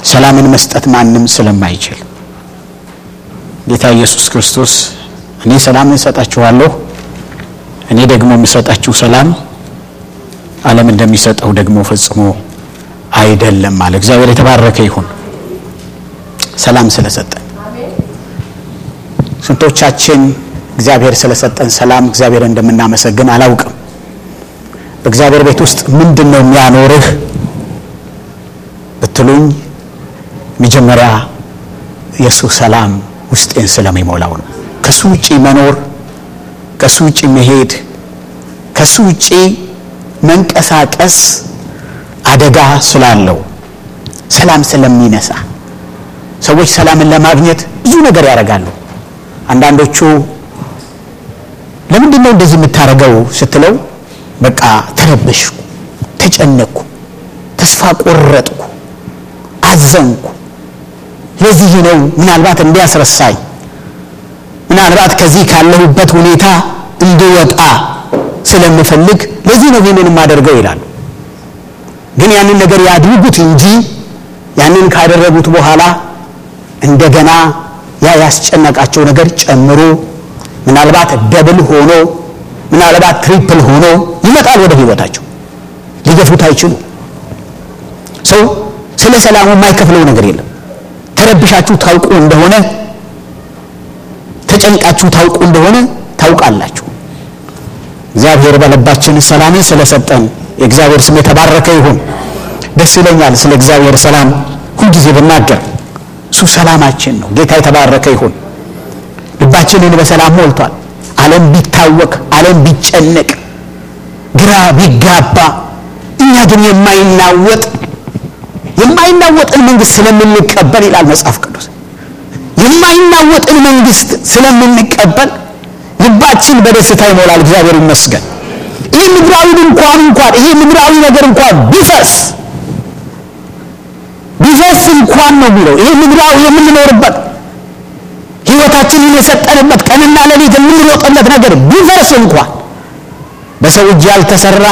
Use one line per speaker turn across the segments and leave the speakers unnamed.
ሰላምን መስጠት ማንም ስለማይችል ጌታ ኢየሱስ ክርስቶስ እኔ ሰላምን እሰጣችኋለሁ፣ እኔ ደግሞ የምሰጣችሁ ሰላም ዓለም እንደሚሰጠው ደግሞ ፈጽሞ አይደለም አለ። እግዚአብሔር የተባረከ ይሁን ሰላም ስለሰጠን። ስንቶቻችን እግዚአብሔር ስለሰጠን ሰላም እግዚአብሔር እንደምናመሰግን አላውቅም። በእግዚአብሔር ቤት ውስጥ ምንድን ነው የሚያኖርህ ብትሉኝ መጀመሪያ የእሱ ሰላም ውስጤን ስለሚሞላው ነው። ከሱ ውጪ መኖር፣ ከሱ ውጪ መሄድ፣ ከሱ ውጪ መንቀሳቀስ አደጋ ስላለው ሰላም ስለሚነሳ ሰዎች ሰላምን ለማግኘት ብዙ ነገር ያደርጋሉ። አንዳንዶቹ ለምንድን ነው እንደዚህ የምታደርገው ስትለው በቃ ተረበሽኩ፣ ተጨነቅኩ፣ ተስፋ ቆረጥኩ፣ አዘንኩ፣ ለዚህ ነው ምናልባት እንዲያስረሳኝ ምናልባት ከዚህ ካለሁበት ሁኔታ እንድወጣ ስለምፈልግ ለዚህ ነው ይህንን የማደርገው ይላሉ። ግን ያንን ነገር ያድርጉት እንጂ ያንን ካደረጉት በኋላ እንደገና ያ ያስጨነቃቸው ነገር ጨምሮ ምናልባት ደብል ሆኖ ምናልባት ትሪፕል ሆኖ ይመጣል ወደ ህይወታቸው። ሊገፉት አይችሉ። ሰው ስለ ሰላሙ የማይከፍለው ነገር የለም። ተረብሻችሁ ታውቁ እንደሆነ ተጨንቃችሁ ታውቁ እንደሆነ ታውቃላችሁ። እግዚአብሔር በልባችን ሰላምን ስለሰጠን የእግዚአብሔር ስም የተባረከ ይሁን። ደስ ይለኛል ስለ እግዚአብሔር ሰላም ሁልጊዜ ብናገር። እሱ ሰላማችን ነው። ጌታ የተባረከ ይሁን። ልባችንን በሰላም ሞልቷል። ዓለም ቢታወክ፣ ዓለም ቢጨነቅ፣ ግራ ቢጋባ፣ እኛ ግን የማይናወጥ የማይናወጥን መንግስት ስለምንቀበል ይላል መጽሐፍ ቅዱስ የማይናወጥን መንግስት ስለምንቀበል ልባችን በደስታ ይሞላል። እግዚአብሔር ይመስገን። ይህ ምድራዊ እንኳን እንኳን ይሄ ምድራዊ ነገር እንኳን ቢፈስ ቢፈስ እንኳን ነው የሚለው ይሄ ምድራዊ የምንኖርበት ህይወታችንን የሰጠንበት ቀንና ሌሊት የምንሮጥለት ነገር ቢፈርስ እንኳን በሰው እጅ ያልተሰራ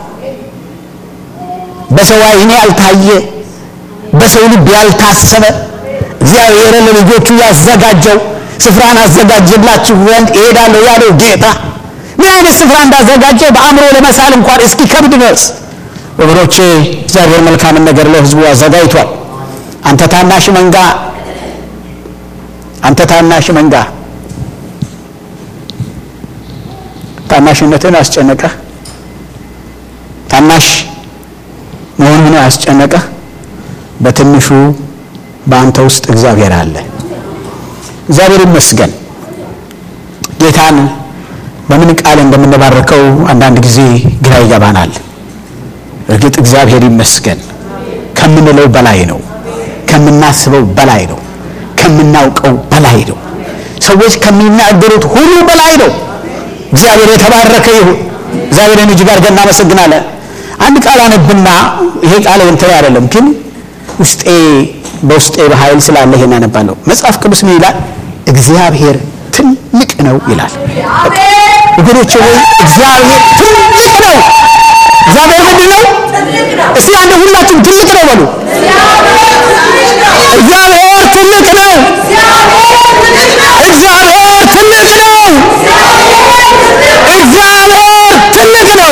በሰው ዓይን ያልታየ በሰው ልብ ያልታሰበ እግዚአብሔር ለልጆቹ ያዘጋጀው ስፍራን አዘጋጅላችሁ ዘንድ እሄዳለሁ ያለው ጌታ ምን አይነት ስፍራ እንዳዘጋጀ በአእምሮ ለመሳል እንኳን እስኪ ከብድ ድረስ ወገኖቼ፣ እግዚአብሔር መልካምን ነገር ለህዝቡ አዘጋጅቷል። አንተ ታናሽ መንጋ፣ አንተ ታናሽ መንጋ፣ ታናሽነትን አስጨነቀህ፣ ታናሽ መሆንህን አስጨነቀህ። በትንሹ በአንተ ውስጥ እግዚአብሔር አለ። እግዚአብሔር ይመስገን። ጌታን በምን ቃል እንደምንባርከው አንዳንድ ጊዜ ግራ ይገባናል። እርግጥ እግዚአብሔር ይመስገን ከምንለው በላይ ነው፣ ከምናስበው በላይ ነው፣ ከምናውቀው በላይ ነው፣ ሰዎች ከሚናገሩት ሁሉ በላይ ነው። እግዚአብሔር የተባረከ ይሁን። እግዚአብሔርን እጅግ አድርገን እናመሰግናለን። አንድ ቃል አነብና ይሄ ቃል እንትን አይደለም ግን ውስጤ በውስጤ በኃይል ስላለ ይሄን አነባለሁ። መጽሐፍ ቅዱስ ምን ይላል? እግዚአብሔር ትልቅ ነው ይላል። ወገኖቼ ወይ እግዚአብሔር ትልቅ ነው። እግዚአብሔር ምንድን ነው? እስቲ አንድ ሁላችሁም ትልቅ ነው በሉ። እግዚአብሔር ትልቅ ነው። እግዚአብሔር ትልቅ ነው። እግዚአብሔር ትልቅ ነው።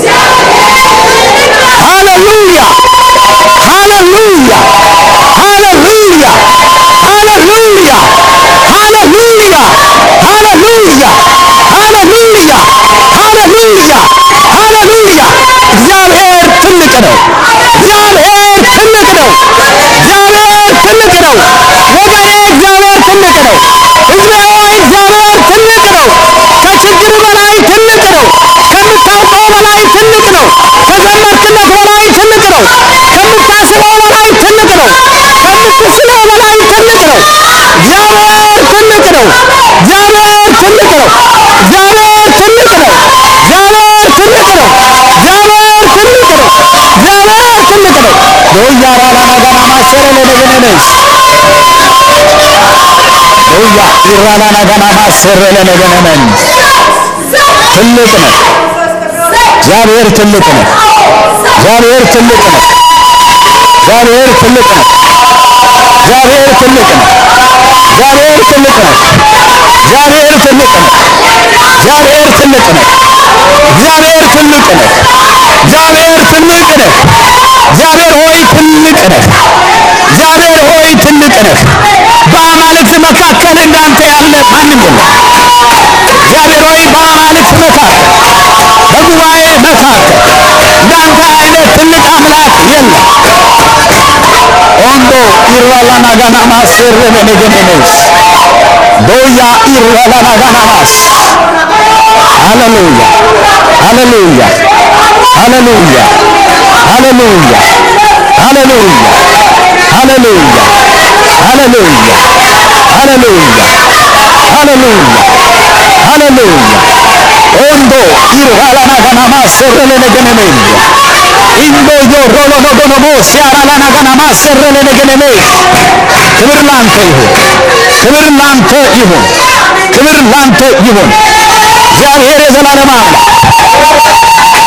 ሃሌሉያ ሃሌሉያ ሃሌሉያ ሃሌሉያ ሃሌሉያ ሃሌሉያ ሃሌሉያ ሃሌሉያ ሃሌሉያ እግዚአብሔር ትልቅ ነው። እግዚአብሔር ትልቅ ነው። እግዚአብሔር ትልቅ ነው። ወገኔ እግዚአብሔር ትልቅ ነው። ሕዝቤ ሆይ እግዚአብሔር ትልቅ ነው። ከችግር በላይ ትልቅ ነው። ከምታውቀው በላይ ትልቅ ነው። ከዘመርክለት በላይ ትልቅ ነው። ከምታስበው በላይ ትልቅ ነው። ከምትስለው በላይ ትልቅ ነው። እግዚአብሔር ትልቅ ነው። እግዚአብሔር ትልቅ ነው። እግዚአብሔር ትልቅ ነው። እግዚአብሔር ትልቅ ነው። እግዚአብሔር ትልቅ ነው። እግዚአብሔር ትልቅ ነው። ዶያ ራላናጋና ማሰረ ለነገነነስ ዶያ ኢራላናጋና ማሰረ ለነገነነስ ትልቅ ነው። እግዚአብሔር ትልቅ ነው። እግዚአብሔር ትልቅ ነው። እግዚአብሔር ትልቅ ነው። እግዚአብሔር ትልቅ ነው። እግዚአብሔር ትልቅ ነው። እግዚአብሔር ትልቅ ነው። እግዚአብሔር ትልቅ ነው። እግዚአብሔር ትልቅ ነው። እግዚአብሔር ትልቅ ነው። እግዚአብሔር ሆይ ትልቅ ነህ። እግዚአብሔር ሆይ ትልቅ ነህ። በአማልክት መካከል እንዳንተ ያለ ማንም የለም። እግዚአብሔር ሆይ በአማልክት መካከል በጉባኤ መካከል እንዳንተ አይነት ትልቅ አምላክ የለም። ኦንዶ ኢራላናጋናማስ ረበነገነሜስ ዶያ ኢራላናጋናማስ ሃሌሉያ ሃሌሉያ ሃሌሉያ ሃሌሉያ ሃሌሉያ ሃሌሉያ ሃሌሉያ ሃሌሉያ ሃሌሉያ ሃሌሉያ ኦንዶ ኢራላናጋናማስ ረበነገነሜስ ኢንዶ ዮሮሎኖጎኖሞ ሲያራላናጋናማስ ረበነገነሜስ ክብር ላንተ ይሁን፣ ክብር ላንተ ይሁን፣ ክብር ላንተ ይሁን። እግዚአብሔር የዘላለም አምላክ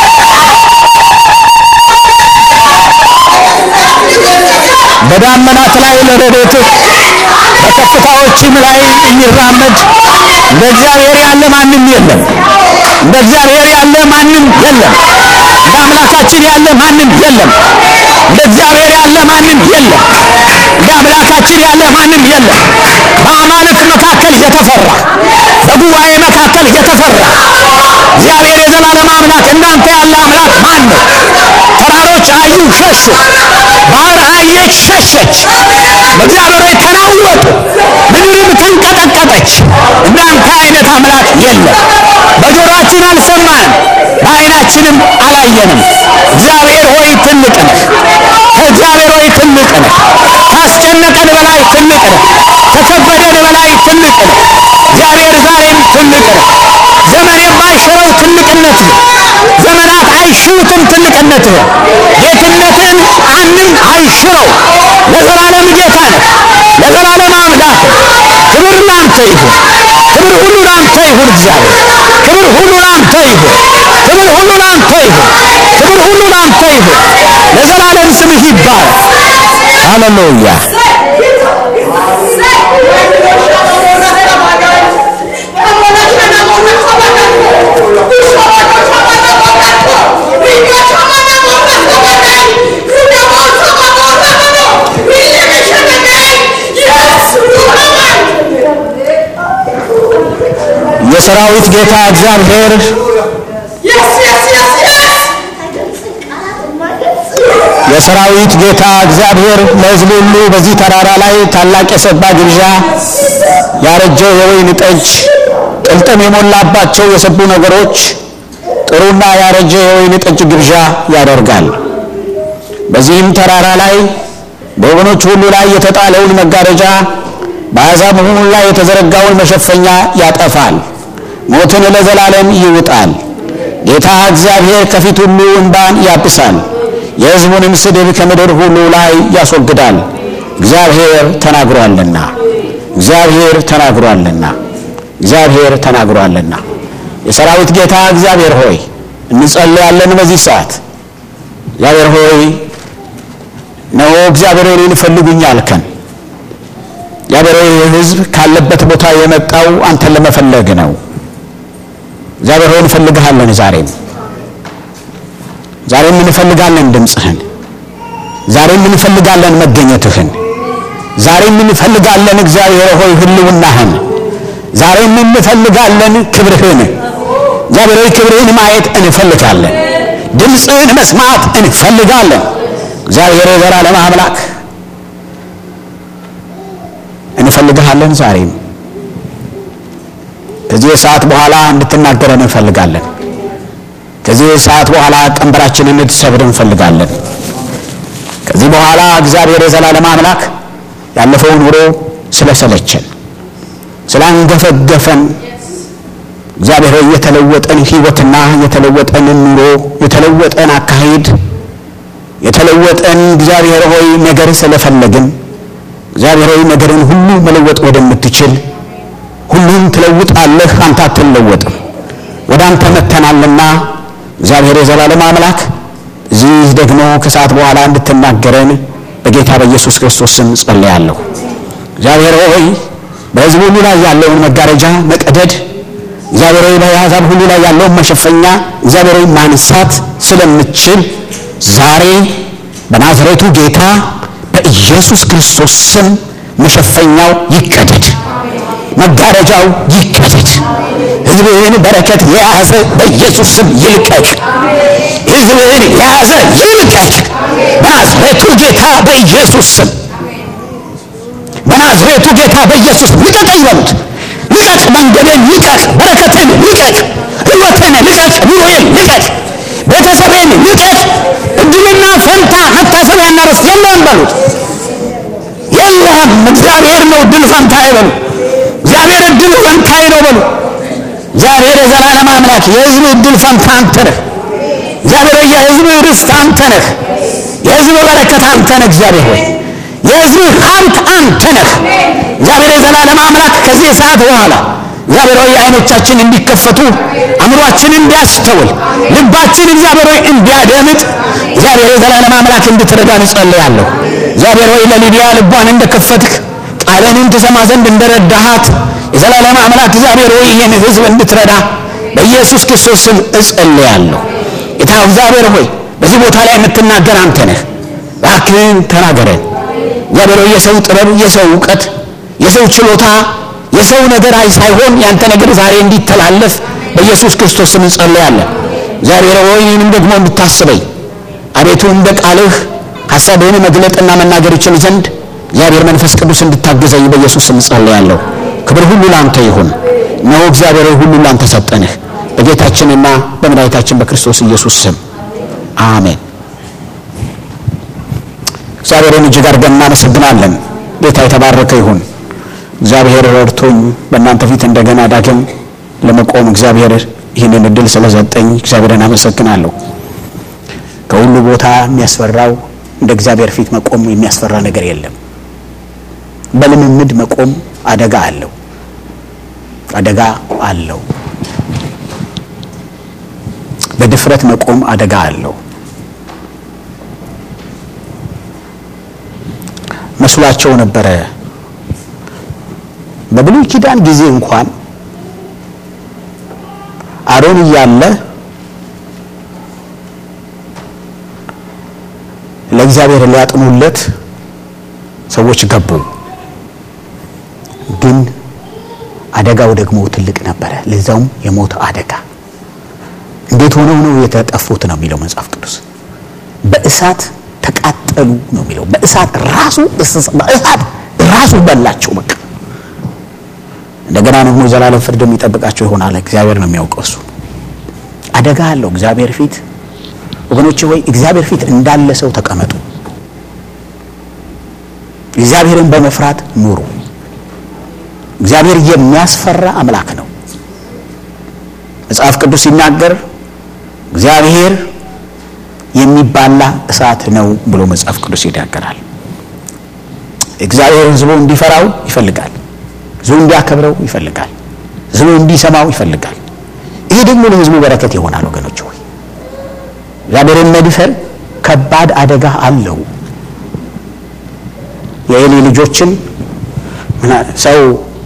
በዳመናት ላይ ለረድኤትህ በከፍታዎችም ላይ የሚራመድ እንደ እግዚአብሔር ያለ ማንም የለም። እንደ እግዚአብሔር ያለ ማንም የለም። እንደ አምላካችን ያለ ማንም የለም። እንደ እግዚአብሔር ያለ ማንም የለም። እንደ አምላካችን ያለ ማንም የለም። በአማልክት መካከል የተፈራ በጉባኤ መካከል የተፈራ እግዚአብሔር የዘላለም አምላክ እንዳንተ ያለ አምላክ ማን ነው? ተራሮች አዩ ሸሹ፣ ባህር አየች ሸሸች፣ በእግዚአብሔር ሆይ ተናወጡ፣ ምድርም ተንቀጠቀጠች። እንዳንተ አይነት አምላክ የለም። በጆሮአችን አልሰማን፣ በዓይናችንም አላየንም። እግዚአብሔር ሆይ ትልቅ ነህ። ከእግዚአብሔር ሆይ ትልቅ ነህ። ካስጨነቀን በላይ ትልቅ ነህ። ከከበደን በላይ ትልቅ ነህ። እግዚአብሔር ዛሬም ትልቅ ነህ። ዘመን የማይሽረው ትልቅነት ነው። ዘመናት አይሽሩትም ትልቅነት ነው። ጌትነትን ማንም አይሽረው። ለዘላለም ጌታ ነህ። ለዘላለም አምላክ ነህ። ክብር ላንተ ይሁን። ክብር ሁሉ ላንተ ይሁን። እግዚአብሔር ክብር ሁሉ ላንተ ይሁን። ክብር ሁሉ ላንተ ይሁን። ክብር ሁሉ ላንተ ይሁን። ለዘላለም ስምህ ይባረክ። ሃሌሉያ የሰራዊት ጌታ እግዚአብሔር የሰራዊት ጌታ እግዚአብሔር ለሕዝብ ሁሉ በዚህ ተራራ ላይ ታላቅ የሰባ ግብዣ ያረጀው የወይን ጠጅ ጥልጥም የሞላባቸው የሰቡ ነገሮች ጥሩና ያረጀ የወይን ጠጅ ግብዣ ያደርጋል። በዚህም ተራራ ላይ በወገኖች ሁሉ ላይ የተጣለውን መጋረጃ በአሕዛብ ሁሉ ላይ የተዘረጋውን መሸፈኛ ያጠፋል። ሞትን ለዘላለም ይውጣል። ጌታ እግዚአብሔር ከፊት ሁሉ እንባን ያብሳል። የሕዝቡንም ስድብ ከምድር ሁሉ ላይ ያስወግዳል። እግዚአብሔር ተናግሯልና እግዚአብሔር ተናግሯልና እግዚአብሔር ተናግሯልና። የሰራዊት ጌታ እግዚአብሔር ሆይ እንጸልያለን በዚህ ሰዓት። እግዚአብሔር ሆይ እነሆ እግዚአብሔር ሆይ እኔን ፈልጉኝ አልከን። እግዚአብሔር ሆይ ሕዝብ ካለበት ቦታ የመጣው አንተን ለመፈለግ ነው። እግዚአብሔር ሆይ እንፈልግሃለን። ዛሬም ዛሬም እንፈልጋለን ድምፅህን። ዛሬም እንፈልጋለን መገኘትህን። ዛሬም እንፈልጋለን እግዚአብሔር ሆይ ህልውናህን። ዛሬም እንፈልጋለን ክብርህን። እግዚአብሔር ሆይ ክብርህን ማየት እንፈልጋለን። ድምፅህን መስማት እንፈልጋለን። እግዚአብሔር የዘላለም አምላክ እንፈልግሃለን። ዛሬም ከዚህ ሰዓት በኋላ እንድትናገረን እንፈልጋለን። ከዚህ ሰዓት በኋላ ቀንበራችንን እንድትሰብር እንፈልጋለን። ከዚህ በኋላ እግዚአብሔር የዘላለም አምላክ ያለፈው ኑሮ ስለሰለቸን ስላንገፈገፈን እግዚአብሔር ሆይ የተለወጠን ህይወትና የተለወጠን ኑሮ የተለወጠን አካሄድ የተለወጠን እግዚአብሔር ሆይ ነገር ስለፈለግን እግዚአብሔር ሆይ ነገርን ሁሉ መለወጥ ወደምትችል ሁሉን ትለውጣለህ፣ አንተ አትለወጥም። ወደ አንተ መተናልና እግዚአብሔር የዘላለም አምላክ እዚህ ደግሞ ከሰዓት በኋላ እንድትናገረን በጌታ በኢየሱስ ክርስቶስ ስም ጸልያለሁ። እግዚአብሔር ሆይ በሕዝብ ሁሉ ላይ ያለውን መጋረጃ መቀደድ፣ እግዚአብሔር ሆይ በአሕዛብ ሁሉ ላይ ያለውን መሸፈኛ እግዚአብሔር ሆይ ማንሳት ስለምችል ዛሬ በናዝሬቱ ጌታ በኢየሱስ ክርስቶስ ስም መሸፈኛው ይቀደድ፣ መጋረጃው ይቀደድ። ሕዝብህን በረከት የያዘ በኢየሱስ ስም ይልቀቅ። ሕዝብህን የያዘ ይልቀቅ። በናዝሬቱ ጌታ በኢየሱስ ስም በናዝሬቱ ጌታ በኢየሱስ ልቀቅ ይበሉት። ልቀቅ፣ መንገዴን ልቀቅ፣ በረከቴን ልቀቅ፣ ሕይወቴን ልቀቅ፣ ኑሮዬን ልቀቅ፣ ቤተሰቤን ልቀቅ። እድልና ፈንታ መታሰቢያና ርስት የለህም በሉት። የለህም፣ እግዚአብሔር ነው እድል ፈንታዬ በሉ። እግዚአብሔር እድል ፈንታዬ ነው በሉ። እግዚአብሔር የዘላለም አምላክ የሕዝብ እድል ፈንታ አንተ ነህ። እግዚአብሔር የሕዝብ ርስት አንተ ነህ። የሕዝብ በረከት አንተ ነህ። እግዚአብሔር ሆይ የሕዝብ ሀብት አንተ ነህ። እግዚአብሔር የዘላለም አምላክ ከዚህ ሰዓት በኋላ እግዚአብሔር ሆይ አይኖቻችን እንዲከፈቱ አእምሯችን እንዲያስተውል ልባችን እግዚአብሔር ሆይ እንዲያደምጥ እግዚአብሔር የዘላለም አምላክ እንድትረዳን እጸልያለሁ። እግዚአብሔር ሆይ ለሊዲያ ልቧን እንደከፈትክ ቃልህን ትሰማ ዘንድ እንደረዳሃት የዘላለም አምላክ እግዚአብሔር ሆይ ይህን ሕዝብ እንድትረዳ በኢየሱስ ክርስቶስ ስም እጸልያለሁ። ጌታ እግዚአብሔር ሆይ በዚህ ቦታ ላይ የምትናገር አንተ ነህ። እባክህን ተናገረን። እግዚአብሔር ሆይ የሰው ጥበብ፣ የሰው እውቀት፣ የሰው ችሎታ፣ የሰው ነገር አይ ሳይሆን ያንተ ነገር ዛሬ እንዲተላለፍ በኢየሱስ ክርስቶስ ስም እንጸልያለን። እግዚአብሔር ሆይ ይህንም ደግሞ እንድታስበኝ አቤቱ እንደ ቃልህ ሐሳብህን መግለጥና መናገር ይችል ዘንድ እግዚአብሔር መንፈስ ቅዱስ እንድታግዘኝ በኢየሱስ ስም ጸልያለሁ። ክብር ሁሉ ላንተ ይሁን። እነሆ እግዚአብሔር ሆይ ሁሉ ላንተ ሰጠንህ በጌታችንና በመድኃኒታችን በክርስቶስ ኢየሱስ ስም አሜን። እግዚአብሔርን እጅግ አድርገን እናመሰግናለን። ጌታ የተባረከ ይሁን። እግዚአብሔር ረድቶኝ በእናንተ ፊት እንደገና ዳግም ለመቆም እግዚአብሔር ይህንን እድል ስለሰጠኝ እግዚአብሔርን አመሰግናለሁ። ከሁሉ ቦታ የሚያስፈራው እንደ እግዚአብሔር ፊት መቆም የሚያስፈራ ነገር የለም። በልምምድ መቆም አደጋ አለው፣ አደጋ አለው። በድፍረት መቆም አደጋ አለው። መስሏቸው ነበረ። በብሉይ ኪዳን ጊዜ እንኳን አሮን እያለ ለእግዚአብሔር ሊያጥኑለት ሰዎች ገቡ። ግን አደጋው ደግሞ ትልቅ ነበረ፣ ለዛውም የሞት አደጋ። እንዴት ሆነው ነው የተጠፉት ነው የሚለው መጽሐፍ ቅዱስ። በእሳት ተቃጠሉ ነው የሚለው። በእሳት ራሱ በእሳት ራሱ በላቸው። በቃ እንደገና ደግሞ ዘላለም ፍርድ የሚጠብቃቸው ይሆናል። እግዚአብሔር ነው የሚያውቀው። እሱ አደጋ አለው። እግዚአብሔር ፊት ወገኖቼ ሆይ እግዚአብሔር ፊት እንዳለ ሰው ተቀመጡ። እግዚአብሔርን በመፍራት ኑሩ። እግዚአብሔር የሚያስፈራ አምላክ ነው። መጽሐፍ ቅዱስ ሲናገር እግዚአብሔር የሚባላ እሳት ነው ብሎ መጽሐፍ ቅዱስ ይናገራል። እግዚአብሔር ሕዝቡ እንዲፈራው ይፈልጋል። ሕዝቡ እንዲያከብረው ይፈልጋል። ሕዝቡ እንዲሰማው ይፈልጋል። ይሄ ደግሞ ለሕዝቡ በረከት ይሆናል። ወገኖች ሆይ እግዚአብሔርን መድፈር ከባድ አደጋ አለው። የኤሊ ልጆችን ሰው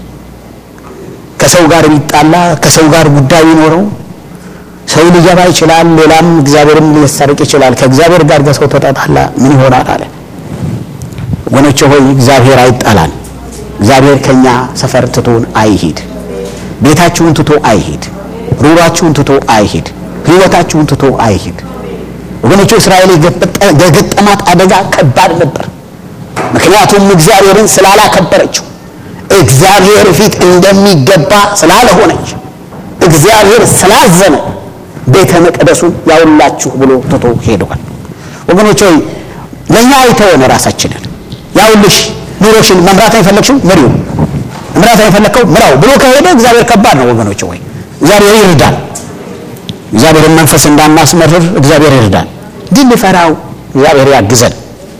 ከሰው ጋር ቢጣላ ከሰው ጋር ጉዳይ ቢኖረው ሰው ሊገባ ይችላል። ሌላም እግዚአብሔርም ሊያስታርቅ ይችላል። ከእግዚአብሔር ጋር ከሰው ተጣጣላ ምን ይሆናል አለ። ወገኖቼ ሆይ እግዚአብሔር አይጣላን። እግዚአብሔር ከኛ ሰፈር ትቶን አይሂድ። ቤታችሁን ትቶ አይሂድ። ሩሯችሁን ትቶ አይሂድ። ህይወታችሁን ትቶ አይሂድ። ወገኖቼ እስራኤል የገጠማት አደጋ ከባድ ነበር። ምክንያቱም እግዚአብሔርን ስላላከበረችው እግዚአብሔር ፊት እንደሚገባ ስላልሆነች እግዚአብሔር ስላዘነ ቤተ መቅደሱን ያውላችሁ ብሎ ትቶ ሄደዋል። ወገኖች ሆይ ለእኛ አይተወን ራሳችንን ያውልሽ ኑሮሽን መምራት አይፈለግሽው ምሪው መምራት አይፈለግከው ምራው ብሎ ከሄደ እግዚአብሔር ከባድ ነው። ወገኖች ሆይ እግዚአብሔር ይርዳል። እግዚአብሔርን መንፈስ እንዳናስመርር እግዚአብሔር ይርዳል። ግን ልፈራው እግዚአብሔር ያግዘን።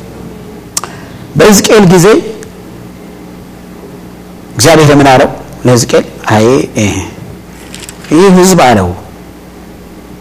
በሕዝቅኤል ጊዜ እግዚአብሔር ምን አለው ለሕዝቅኤል? አይ ይህ ሕዝብ አለው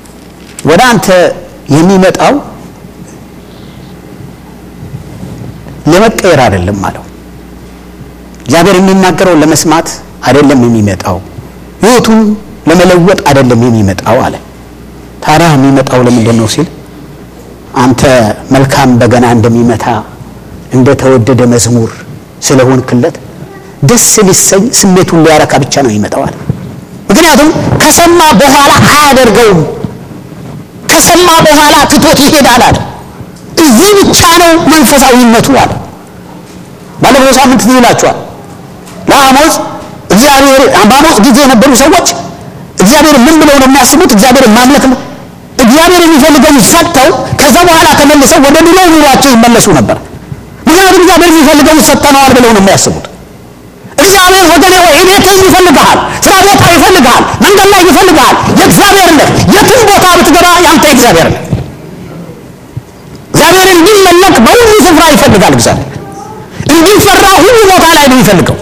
ወደ አንተ የሚመጣው ለመቀየር አይደለም አለው። እግዚአብሔር የሚናገረው ለመስማት አይደለም የሚመጣው፣ ሕይወቱን ለመለወጥ አይደለም የሚመጣው አለ። ታዲያ የሚመጣው ለምንድን ነው ሲል አንተ መልካም በገና እንደሚመታ እንደተወደደ መዝሙር ስለሆንክለት ደስ ሊሰኝ ስሜቱን ሊያረካ ብቻ ነው ይመጣዋል። ምክንያቱም ከሰማ በኋላ አያደርገውም። ከሰማ በኋላ ትቶት ይሄዳል አለ። እዚህ ብቻ ነው መንፈሳዊነቱ አለ። ባለፈው ሳምንት ይላችኋል ለአሞጽ እግዚአብሔር በአሞጽ ጊዜ የነበሩ ሰዎች እግዚአብሔር ምን ብለው ነው የሚያስቡት? እግዚአብሔር ማምለክ ነው። እግዚአብሔር የሚፈልገውን ሰጥተው ከዛ በኋላ ተመልሰው ወደ ድሮ ኑሯቸው ይመለሱ ነበር። ምክንያቱም እግዚአብሔር የሚፈልገውን ሰጥተነዋል ብለው ነው የሚያስቡት። እግዚአብሔር ወገኔ ወይ ቤትህ ይፈልግሃል፣ ስራ ቦታ ይፈልግሃል፣ መንገድ ላይ ይፈልግሃል። የእግዚአብሔር ነህ። የትም ቦታ ብትገባ ያንተ እግዚአብሔር ነህ። እግዚአብሔር እንዲመለክ በሁሉ ስፍራ ይፈልጋል። እግዚአብሔር እንዲፈራ ሁሉ ቦታ ላይ ነው የሚፈልገው።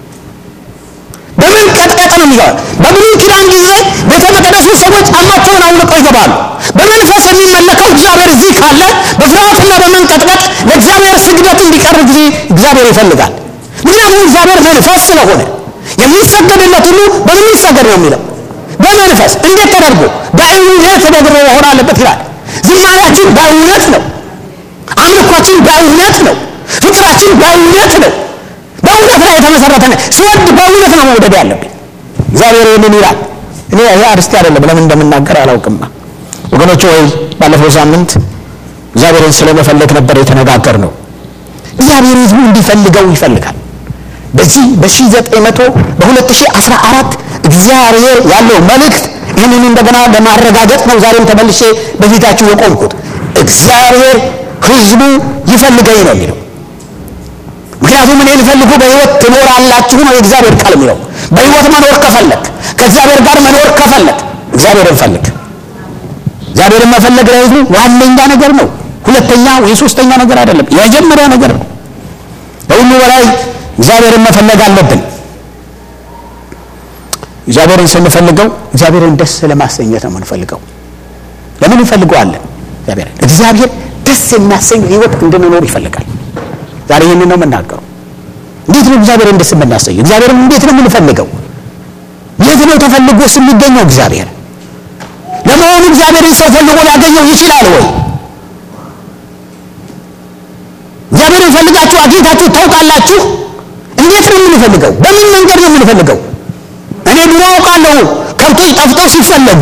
በምን ቀጥቀጥ ነው የሚገባ? በብሉይ ኪዳን ጊዜ ቤተ መቅደሱ ሰዎች ጫማቸውን አውልቀው ይገባሉ። በመንፈስ የሚመለከው እግዚአብሔር እዚህ ካለ በፍርሃትና በመንቀጥቀጥ ለእግዚአብሔር ስግደት እንዲቀርብ ጊዜ እግዚአብሔር ይፈልጋል። ምክንያቱም እግዚአብሔር መንፈስ ስለሆነ የሚሰገድለት ሁሉ በምን ይሰገድ ነው የሚለው በመንፈስ እንዴት ተደርጎ በእውነት ተደርጎ መሆን አለበት ይላል። ዝማሬያችን በእውነት ነው። አምልኳችን በእውነት ነው። ፍቅራችን በእውነት ነው። በእውነት ላይ የተመሰረተ ነው። ስወድ በእውነት ነው መውደድ ያለብኝ። እግዚአብሔር ይህንን ይላል። እኔ ይሄ አርስቲ አይደለም ለምን እንደምናገር አላውቅም። ወገኖች ወይ ባለፈው ሳምንት እግዚአብሔርን ስለመፈለግ ነበር የተነጋገር ነው። እግዚአብሔር ሕዝቡ እንዲፈልገው ይፈልጋል። በዚህ በ1900 በ2014 እግዚአብሔር ያለው መልእክት ይህንን እንደገና ለማረጋገጥ ነው ዛሬም ተመልሼ በፊታችሁ የቆምኩት። እግዚአብሔር ሕዝቡ ይፈልገኝ ነው የሚለው ምክንያቱም እኔ ልፈልጉ በህይወት ትኖራላችሁ ነው የእግዚአብሔር ቃል የሚለው። በህይወት መኖር ከፈለግ ከእግዚአብሔር ጋር መኖር ከፈለግ እግዚአብሔርን ፈልግ። እግዚአብሔርን መፈለግ ለህዝቡ ዋነኛ ነገር ነው። ሁለተኛ ወይ ሶስተኛ ነገር አይደለም፣ የመጀመሪያ ነገር ነው። ከሁሉ በላይ እግዚአብሔርን መፈለግ አለብን። እግዚአብሔርን ስንፈልገው እግዚአብሔርን ደስ ለማሰኘት ነው የምንፈልገው። ለምን እንፈልገዋለን? እግዚአብሔር እግዚአብሔር ደስ የሚያሰኝ ህይወት እንድንኖር ይፈልጋል። ዛሬ ይህንን ነው የምናገረው። እንዴት ነው እግዚአብሔርን ደስ የምናሰኘው? እግዚአብሔርን እንዴት ነው የምንፈልገው? የት ነው ተፈልጎስ የሚገኘው እግዚአብሔር? ለመሆኑ እግዚአብሔርን ሰው ፈልጎ ሊያገኘው ይችላል ወይ? እግዚአብሔርን ፈልጋችሁ አግኝታችሁ ታውቃላችሁ? እንዴት ነው የምንፈልገው? በምን መንገድ ነው የምንፈልገው? እኔ ድሮ አውቃለሁ ከብቶች ጠፍተው ሲፈለጉ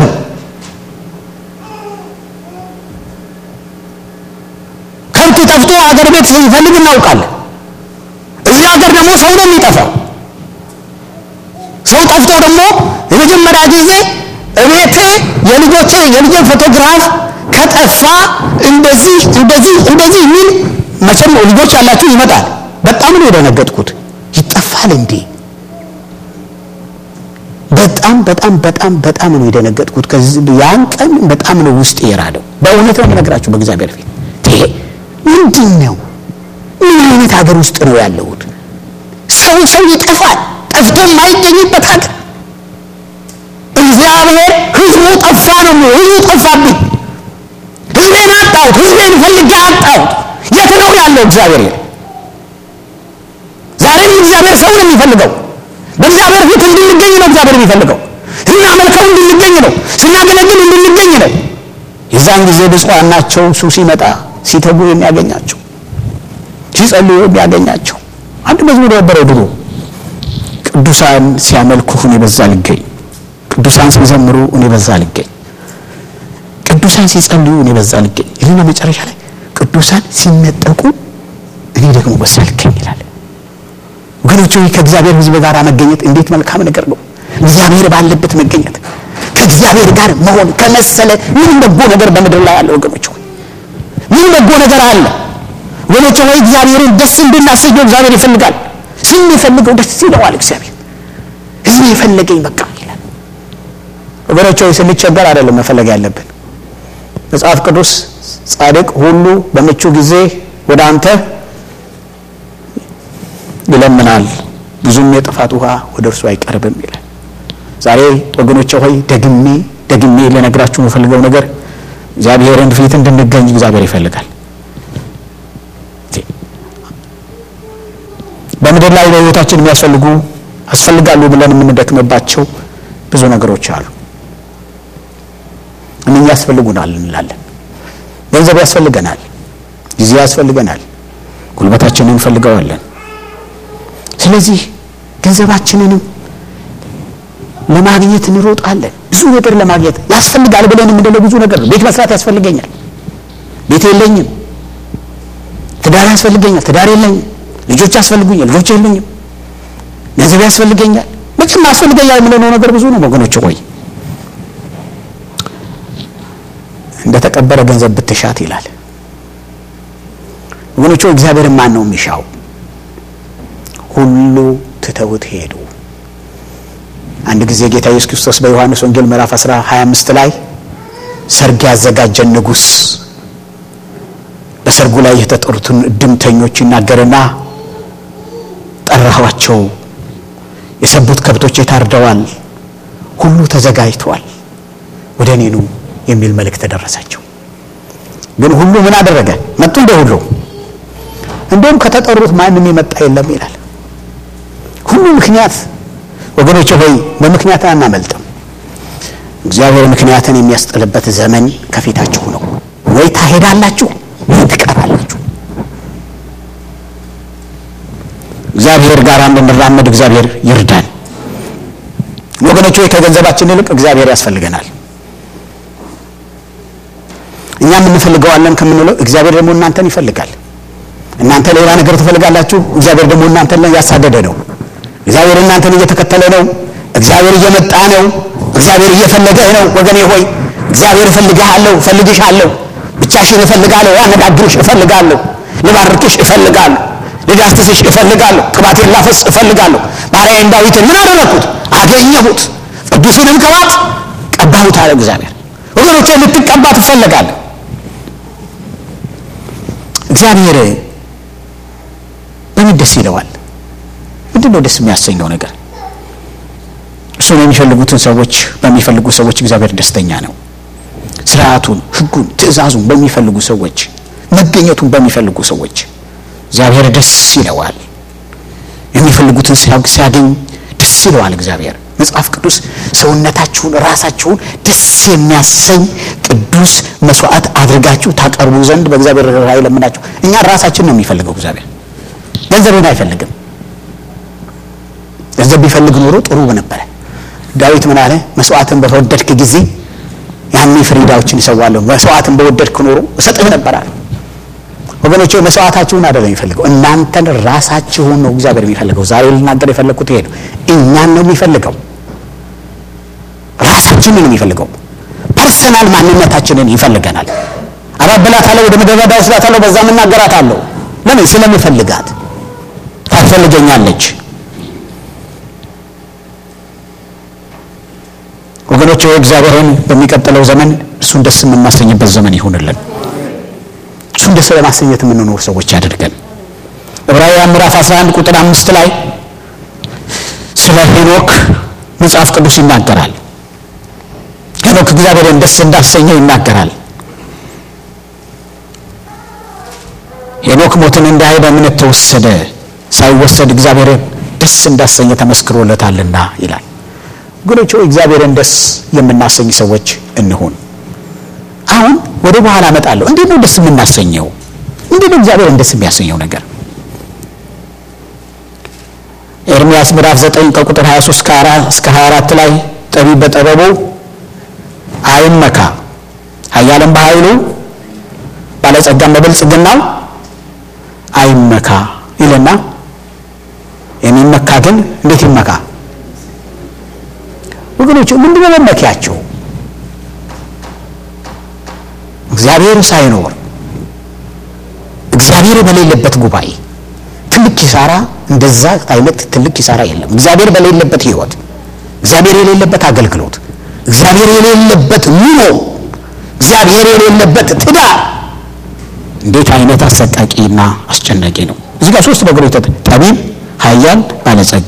ከብት ጠፍቶ አገር ቤት ስንፈልግ እናውቃለን። እዚህ ሀገር ደግሞ ሰው ነው የሚጠፋው። ሰው ጠፍቶ ደግሞ የመጀመሪያ ጊዜ እቤቴ የልጆቼ የልጄ ፎቶግራፍ ከጠፋ እንደዚህ እንደዚህ እንደዚህ የሚል መቼም ልጆች ያላችሁ ይመጣል። በጣም ነው የደነገጥኩት። ይጠፋል እንዴ? በጣም በጣም በጣም በጣም ነው የደነገጥኩት። ከዚህ ያን ቀን በጣም ነው ውስጥ የራደው። በእውነት ነው የምነግራችሁ በእግዚአብሔር ፊት ይሄ ምንድን ነው? ምን አይነት ሀገር ውስጥ ነው ያለሁት? ሰው ሰው ይጠፋል፣ ጠፍቶ የማይገኝበት ሀገር። እግዚአብሔር ህዝቡ ጠፋ ነው የሚለው። ህዝቡ ጠፋብኝ፣ ህዝቤን አጣሁት፣ ህዝቤን ፈልጌ አጣሁት። የት ነው ያለው እግዚአብሔር? የለም። ዛሬም እግዚአብሔር ሰው ነው የሚፈልገው። በእግዚአብሔር ፊት እንድንገኝ ነው እግዚአብሔር የሚፈልገው። ስናመልከው እንድንገኝ ነው፣ ስናገለግል እንድንገኝ ነው። የዛን ጊዜ ብፁዓን ናቸው እሱ ሲመጣ ሲተጉ የሚያገኛቸው ሲጸልዩ የሚያገኛቸው። አንድ መዝሙር ነበረ ድሮ ቅዱሳን ሲያመልኩ እኔ በዛ ልገኝ፣ ቅዱሳን ሲዘምሩ እኔ በዛ ልገኝ፣ ቅዱሳን ሲጸልዩ እኔ በዛ ልገኝ ይልና መጨረሻ ላይ ቅዱሳን ሲነጠቁ እኔ ደግሞ በዛ ልገኝ ይላል። ወገኖች ሆይ ከእግዚአብሔር ሕዝብ ጋር መገኘት እንዴት መልካም ነገር ነው! እግዚአብሔር ባለበት መገኘት ከእግዚአብሔር ጋር መሆን ከመሰለ ምን በጎ ነገር በምድር ላይ አለ? ወገኖች ሆይ ምን በጎ ነገር አለ? ወገኖች ሆይ እግዚአብሔርን ደስ እንድናሰኘው እግዚአብሔር ይፈልጋል። ስንፈልገው ደስ ይለዋል እግዚአብሔር። ህዝብ የፈለገኝ በቃ ይላል። ወገኖች ሆይ ስንቸገር አይደለም መፈለግ ያለብን። መጽሐፍ ቅዱስ ጻድቅ ሁሉ በምቹ ጊዜ ወደ አንተ ይለምናል፣ ብዙም የጥፋት ውሃ ወደ እርሱ አይቀርብም ይላል። ዛሬ ወገኖቼ ሆይ ደግሜ ደግሜ ልነግራችሁ የምፈልገው ነገር እግዚአብሔርን ፊት እንድንገኝ እግዚአብሔር ይፈልጋል። በምድር ላይ ለሕይወታችን የሚያስፈልጉ ያስፈልጋሉ ብለን የምንደክምባቸው ብዙ ነገሮች አሉ። እነኛ ያስፈልጉናል እንላለን። ገንዘብ ያስፈልገናል፣ ጊዜ ያስፈልገናል፣ ጉልበታችንን እንፈልገዋለን። ስለዚህ ገንዘባችንንም ለማግኘት እንሮጣለን። ብዙ ነገር ለማግኘት ያስፈልጋል ብለን የምንለው ብዙ ነገር ነው። ቤት መስራት ያስፈልገኛል፣ ቤት የለኝም። ትዳር ያስፈልገኛል፣ ትዳር የለኝም። ልጆች ያስፈልጉኛል፣ ልጆች የለኝም። ገንዘብ ያስፈልገኛል፣ መቼም ያስፈልገኛል የምንለው ነገር ብዙ ነው ወገኖች። ቆይ እንደ ተቀበረ ገንዘብ ብትሻት ይላል ወገኖች። እግዚአብሔርን ማን ነው የሚሻው? ሁሉ ትተውት ሄዱ። አንድ ጊዜ ጌታ ኢየሱስ ክርስቶስ በዮሐንስ ወንጌል ምዕራፍ 10 25 ላይ ሰርግ ያዘጋጀን ንጉሥ በሰርጉ ላይ የተጠሩትን እድምተኞች ይናገርና ጠራኋቸው፣ የሰቡት ከብቶች ታርደዋል፣ ሁሉ ተዘጋጅተዋል፣ ወደ እኔ ኑ የሚል መልእክት ደረሳቸው። ግን ሁሉ ምን አደረገ? መጡ እንደ ሁሉ እንደውም ከተጠሩት ማንም የመጣ የለም ይላል። ሁሉ ምክንያት ወገኖች ሆይ በምክንያት አናመልጥም። እግዚአብሔር ምክንያትን የሚያስጥልበት ዘመን ከፊታችሁ ነው። ወይ ታሄዳላችሁ ወይ ትቀራላችሁ። እግዚአብሔር ጋር እንድንራመድ እግዚአብሔር ይርዳን። ወገኖች ሆይ ከገንዘባችን ይልቅ እግዚአብሔር ያስፈልገናል። እኛ የምንፈልገዋለን ከምንለው እግዚአብሔር ደግሞ እናንተን ይፈልጋል። እናንተ ሌላ ነገር ትፈልጋላችሁ፣ እግዚአብሔር ደግሞ እናንተን ያሳደደ ነው። እግዚአብሔር እናንተን እየተከተለ ነው። እግዚአብሔር እየመጣ ነው። እግዚአብሔር እየፈለገህ ነው። ወገኔ ሆይ እግዚአብሔር እፈልግሃለሁ፣ እፈልግሻለሁ፣ ብቻሽን እፈልጋለሁ፣ ያነጋግርሽ እፈልጋለሁ፣ ልባርክሽ እፈልጋለሁ፣ ልዳስስሽ እፈልጋለሁ፣ ቅባቴን ላፈስ እፈልጋለሁ። ባሪያዬን ዳዊትን ምን አደረግኩት? አገኘሁት፣ ቅዱሱንም ቅባት ቀባሁት አለ እግዚአብሔር። ወገኖቼ ልትቀባ ትፈልጋለህ። እግዚአብሔር በምን ደስ ይለዋል? ምንድን ነው ደስ የሚያሰኘው ነገር? እሱን የሚፈልጉትን ሰዎች በሚፈልጉ ሰዎች እግዚአብሔር ደስተኛ ነው። ስርዓቱን፣ ሕጉን፣ ትእዛዙን በሚፈልጉ ሰዎች፣ መገኘቱን በሚፈልጉ ሰዎች እግዚአብሔር ደስ ይለዋል። የሚፈልጉትን ሲያገኝ ደስ ይለዋል እግዚአብሔር። መጽሐፍ ቅዱስ ሰውነታችሁን ራሳችሁን ደስ የሚያሰኝ ቅዱስ መስዋዕት አድርጋችሁ ታቀርቡ ዘንድ በእግዚአብሔር ራእይ ለምናችሁ። እኛ ራሳችን ነው የሚፈልገው እግዚአብሔር፣ ገንዘብን አይፈልግም። ገንዘብ ቢፈልግ ኖሮ ጥሩ ነበረ። ዳዊት ምን አለ? መስዋዕትን በተወደድክ ጊዜ ያኔ ፍሪዳዎችን እሰዋለሁ፣ መስዋዕትን በወደድክ ኖሮ እሰጥህ ነበር አለ። ወገኖቼ መስዋዕታችሁን አይደለም የሚፈልገው፣ እናንተን ራሳችሁን ነው እግዚአብሔር የሚፈልገው። ዛሬ ልናገር የፈለግኩት ይሄ ነው። እኛን ነው የሚፈልገው፣ ራሳችንን ነው የሚፈልገው። ፐርሰናል ማንነታችንን ይፈልገናል። አባብላታለሁ፣ ወደ ምድረ በዳ ወስዳታለሁ፣ በዛም እናገራታለሁ። ለምን? ስለምፈልጋት ታስፈልገኛለች። ወገኖች እግዚአብሔርን በሚቀጥለው ዘመን እሱን ደስ የምናሰኝበት ዘመን ይሁንልን። እሱን ደስ ለማሰኘት የምንኖር ሰዎች ያደርገን። ዕብራውያን ምዕራፍ 11 ቁጥር አምስት ላይ ስለ ሄኖክ መጽሐፍ ቅዱስ ይናገራል። ሄኖክ እግዚአብሔርን ደስ እንዳሰኘው ይናገራል። ሄኖክ ሞትን እንዳየ በእምነት ተወሰደ፣ ሳይወሰድ እግዚአብሔርን ደስ እንዳሰኘ ተመስክሮለታልና ይላል። ወገኖች እግዚአብሔርን ደስ የምናሰኝ ሰዎች እንሁን። አሁን ወደ በኋላ እመጣለሁ። እንዴት ነው ደስ የምናሰኘው? እንዴት ነው እግዚአብሔርን ደስ የሚያሰኘው ነገር? ኤርምያስ ምዕራፍ 9 ከቁጥር 23 እስከ 24 ላይ ጠቢብ በጥበቡ አይመካ፣ ኃያልም በኃይሉ ባለጸጋም በብልጽግናው አይመካ ይልና የሚመካ ግን እንዴት ይመካ? ወገኖች ምንድነው መመኪያቸው? እግዚአብሔር ሳይኖር እግዚአብሔር በሌለበት ጉባኤ ትልቅ ኪሳራ፣ እንደዛ አይነት ትልቅ ኪሳራ የለም። እግዚአብሔር በሌለበት ሕይወት፣ እግዚአብሔር የሌለበት አገልግሎት፣ እግዚአብሔር የሌለበት ኑሮ፣ እግዚአብሔር የሌለበት ትዳር እንዴት አይነት አሰቃቂና አስጨናቂ ነው። እዚህ ጋር ሶስት ነገሮች ተጠ ጠቢብ፣ ኃያል፣ ባለጸጋ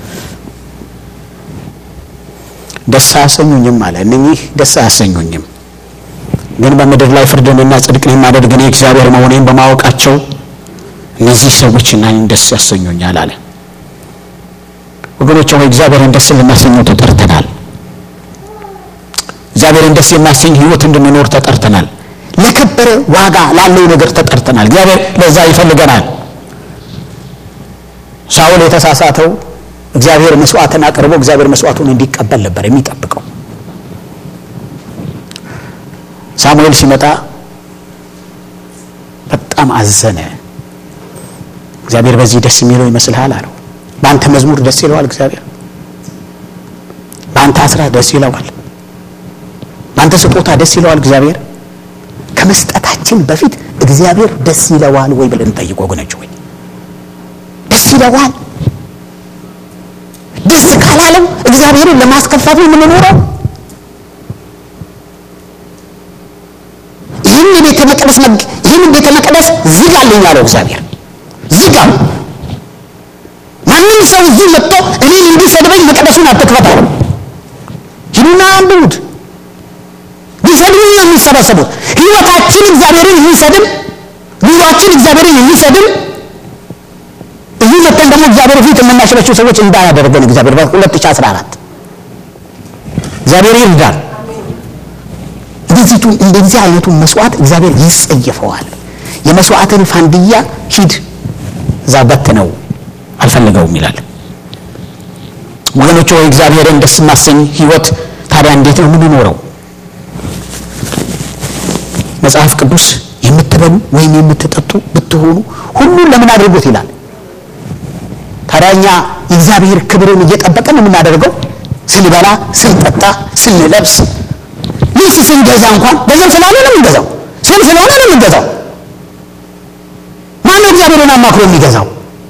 ደስ አያሰኙኝም አለ። እነኚህ ደስ አያሰኙኝም፣ ግን በምድር ላይ ፍርድንና ጽድቅን የማደርግ እኔ እግዚአብሔር መሆኔን በማወቃቸው እነዚህ ሰዎች እኔን ደስ ያሰኙኛል አለ። ወገኖች ሆይ እግዚአብሔርን ደስ ልናሰኘው ተጠርተናል። እግዚአብሔርን ደስ የሚያሰኝ ህይወት እንድንኖር ተጠርተናል። ለከበረ ዋጋ ላለው ነገር ተጠርተናል። እግዚአብሔር ለዛ ይፈልገናል። ሳውል የተሳሳተው እግዚአብሔር መስዋዕትን አቅርቦ እግዚአብሔር መስዋዕቱን እንዲቀበል ነበር የሚጠብቀው። ሳሙኤል ሲመጣ በጣም አዘነ። እግዚአብሔር በዚህ ደስ የሚለው ይመስልሃል አለው። በአንተ መዝሙር ደስ ይለዋል እግዚአብሔር፣ በአንተ አስራት ደስ ይለዋል፣ በአንተ ስጦታ ደስ ይለዋል እግዚአብሔር። ከመስጠታችን በፊት እግዚአብሔር ደስ ይለዋል ወይ ብለን እንጠይቅ ወገኖች። ወይ ደስ ይለዋል? ደስ ካላለው እግዚአብሔርን ለማስከፋት ነው የምንኖረው። ይህን የቤተ መቅደስ ይህን ቤተ መቅደስ ዝጋልኝ አለው እግዚአብሔር። ዝጋው። ማንም ሰው እዚህ መጥቶ እኔን እንዲሰድበኝ መቅደሱን አትክፈት አለው። ሂዱና አንብቡት። ሊሰድቡኝ ነው የሚሰበሰቡት። ህይወታችን እግዚአብሔርን የሚሰድብ ኑሯችን እግዚአብሔርን የሚሰድብ እዚህ መጥተን ደግሞ እግዚአብሔር ፊት የምናሸበችው ሰዎች እንዳያደርገን እግዚአብሔር በ2014 እግዚአብሔር ይርዳል። እንደዚቱ እንደዚህ አይነቱን መስዋዕት እግዚአብሔር ይጸየፈዋል። የመስዋዕትን ፋንድያ ሂድ እዛ በት ነው አልፈልገውም ይላል። ወገኖች ወይ እግዚአብሔርን ደስ ማሰኝ ህይወት ታዲያ እንዴት ነው የምንኖረው? መጽሐፍ ቅዱስ የምትበሉ ወይም የምትጠጡ ብትሆኑ ሁሉን ለምን አድርጉት ይላል። ታዲያ እኛ የእግዚአብሔር ክብርን እየጠበቀን የምናደርገው ስንበላ፣ ስንጠጣ፣ ስንለብስ፣ ልብስ ስንገዛ እንኳን ገንዘብ ስላለ ነው የምንገዛው፣ ስም ስለሆነ ነው የምንገዛው። ማነው እግዚአብሔርን አማክሮ የሚገዛው?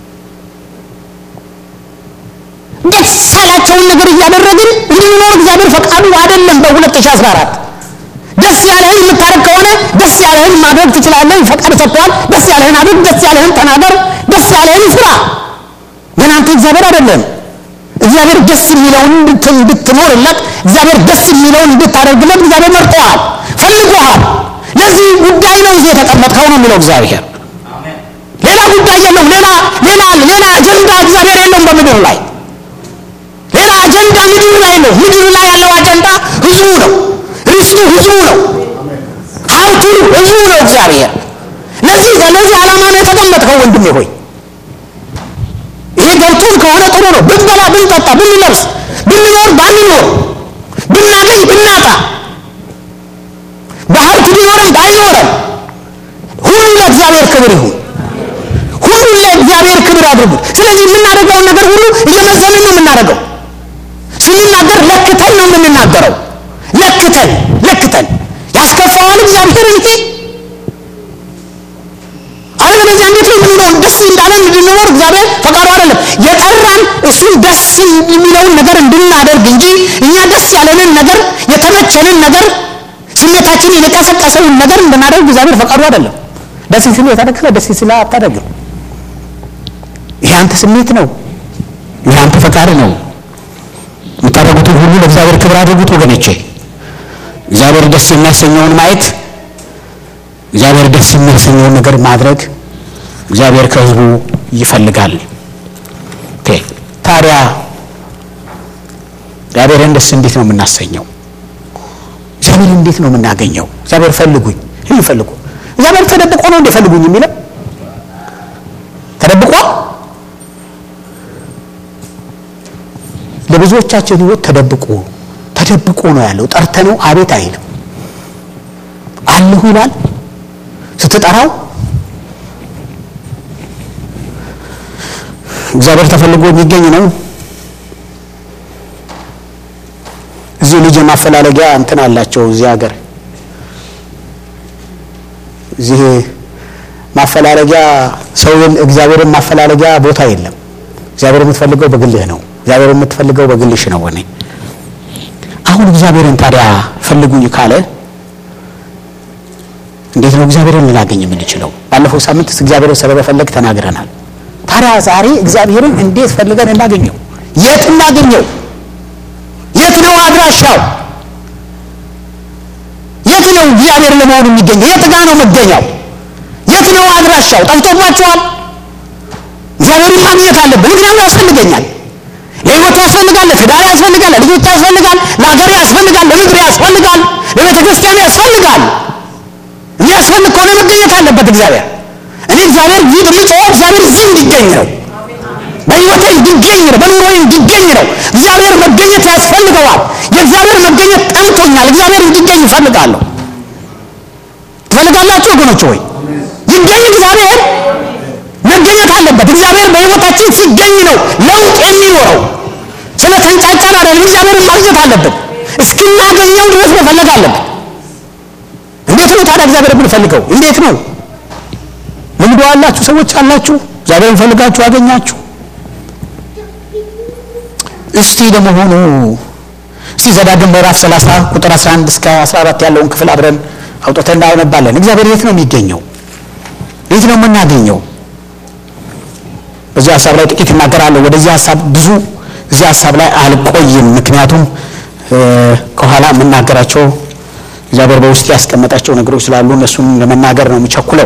ደስ ያላቸውን ነገር እያደረግን እንድንኖር እግዚአብሔር ፈቃዱ አይደለም። በ2014 ደስ ያለህን የምታደርግ ከሆነ ደስ ያለህን ማድረግ ትችላለህ። ፈቃድ ሰጥቷል። ደስ ያለህን አድርግ፣ ደስ ያለህን ተናገር፣ ደስ ያለህን ስራ። ግን አንተ እግዚአብሔር አይደለም። እግዚአብሔር ደስ የሚለውን እንድትኖርለት፣ እግዚአብሔር ደስ የሚለውን እንድታደርግለት እግዚአብሔር መርጦሃል፣ ፈልጎሃል። ለዚህ ጉዳይ ነው እዚህ የተቀመጥከው ነው የሚለው እግዚአብሔር። ሌላ ጉዳይ የለውም። ሌላ ሌላ ሌላ አጀንዳ እግዚአብሔር የለውም በምድር ላይ ሌላ አጀንዳ ምድር ላይ ነው። ምድር ላይ ያለው አጀንዳ ህዝቡ ነው። ርስቱ ህዝቡ ነው። ሀብቱ ህዝቡ ነው። እግዚአብሔር ለዚህ ለዚህ ዓላማ ነው የተቀመጥከው ወንድሜ ሆይ ይሄ ገብቶን ከሆነ ጥሩ ነው። ብንበላ፣ ብንጠጣ፣ ብንለብስ፣ ብንኖር፣ ባንኖር፣ ብናገኝ፣ ብናጣ፣ በሀብት ቢኖረን ባይኖረን ሁሉ ለእግዚአብሔር ክብር ይሁን። ሁሉ ለእግዚአብሔር ክብር አድርጉት። ስለዚህ የምናደርገውን ነገር ሁሉ እየመዘንን ነው የምናደርገው። ስንናገር ለክተን ነው የምንናገረው። ለክተን ለክተን ያስከፋዋል እግዚአብሔር እንጂ አለበለዚያ እንዴት ነው የምንኖረው? ደስ እንዳለን እንድንኖር እግዚአብሔር ፈቃዱ አይደለም። የጠራን እሱን ደስ የሚለውን ነገር እንድናደርግ እንጂ እኛ ደስ ያለንን ነገር የተመቸንን ነገር ስሜታችንን የቀሰቀሰውን ነገር እንድናደርግ እግዚአብሔር ፈቃዱ አይደለም። ደስ ሲል የተደከለ ደስ ሲል አታደርግም። ይሄ አንተ ስሜት ነው። ይሄ አንተ ፈቃድ ነው። የምታደርጉትን ሁሉ ለእግዚአብሔር ክብር አድርጉት ወገኖቼ። እግዚአብሔር ደስ የሚያሰኘውን ማየት፣ እግዚአብሔር ደስ የሚያሰኘውን ነገር ማድረግ እግዚአብሔር ከሕዝቡ ይፈልጋል። ኦኬ ታዲያ እግዚአብሔርን ደስ እንዴት ነው የምናሰኘው? እግዚአብሔር እንዴት ነው የምናገኘው? እግዚአብሔር ፈልጉኝ ይህ ፈልጉ። እግዚአብሔር ተደብቆ ነው እንደፈልጉኝ የሚለው ተደብቆ ለብዙዎቻችን ህይወት ተደብቆ ተደብቆ ነው ያለው። ጠርተነው አቤት አይልም። አለሁ ይላል ስትጠራው። እግዚአብሔር ተፈልጎ የሚገኝ ነው። እዚህ ልጅ ማፈላለጊያ እንትን አላቸው። እዚህ ሀገር እዚህ ማፈላለጊያ ሰውን እግዚአብሔርን ማፈላለጊያ ቦታ የለም። እግዚአብሔር የምትፈልገው በግልህ ነው። እግዚአብሔር የምትፈልገው በግልሽ ነው። እኔ አሁን እግዚአብሔርን ታዲያ ፈልጉኝ ካለ እንዴት ነው እግዚአብሔርን ልናገኝ የምንችለው? ባለፈው ሳምንት እግዚአብሔርን ስለመፈለግ ተናግረናል። ታዲያ ዛሬ እግዚአብሔርን እንዴት ፈልገን እናገኘው? የት እናገኘው? የት ነው አድራሻው? የት ነው እግዚአብሔር ለመሆኑ የሚገኘው? የት ጋ ነው መገኛው? የት ነው አድራሻው? ጠፍቶባቸዋል። እግዚአብሔርን ማግኘት አለብን። ምክንያቱም ያስፈልገኛል ህይወት ያስፈልጋል፣ ለትዳር ያስፈልጋል፣ ለልጆች ያስፈልጋል፣ ለሀገር ያስፈልጋል፣ ለምድር ያስፈልጋል፣ ለቤተ ክርስቲያን ያስፈልጋል። የሚያስፈልግ ከሆነ መገኘት አለበት እግዚአብሔር። እኔ እግዚአብሔር ይህ የምጮኸው እግዚአብሔር እዚህ እንዲገኝ ነው። በህይወቴ እንዲገኝ ነው። በኑሮዬ እንዲገኝ ነው። እግዚአብሔር መገኘት ያስፈልገዋል። የእግዚአብሔር መገኘት ጠምቶኛል። እግዚአብሔር እንዲገኝ እፈልጋለሁ። ትፈልጋላችሁ ወገኖች ሆይ? ይገኝ እግዚአብሔር መገኘት አለበት። እግዚአብሔር በህይወታችን ሲገኝ ነው ለውጥ የሚኖረው። ስለ ተንጫጫን አይደለም። እግዚአብሔርን ማግኘት አለብን። እስክናገኘው ድረስ መፈለግ አለብን። እንዴት ነው ታዲያ እግዚአብሔር የምንፈልገው? እንዴት ነው? ልምዶ አላችሁ ሰዎች አላችሁ። እግዚአብሔርን ፈልጋችሁ አገኛችሁ። እስቲ ለመሆኑ እስቲ ዘዳግም ምዕራፍ 30 ቁጥር 11 እስከ 14 ያለውን ክፍል አብረን አውጥተን እናነባለን። እግዚአብሔር የት ነው የሚገኘው? የት ነው የምናገኘው? በዚህ ሀሳብ ላይ ጥቂት እናገራለሁ። ወደዚህ ሀሳብ ብዙ እዚህ ሀሳብ ላይ አልቆይም። ምክንያቱም ከኋላ የምናገራቸው እግዚአብሔር በውስጥ ያስቀመጣቸው ነገሮች ስላሉ እነሱን ለመናገር ነው የምቸኩለው።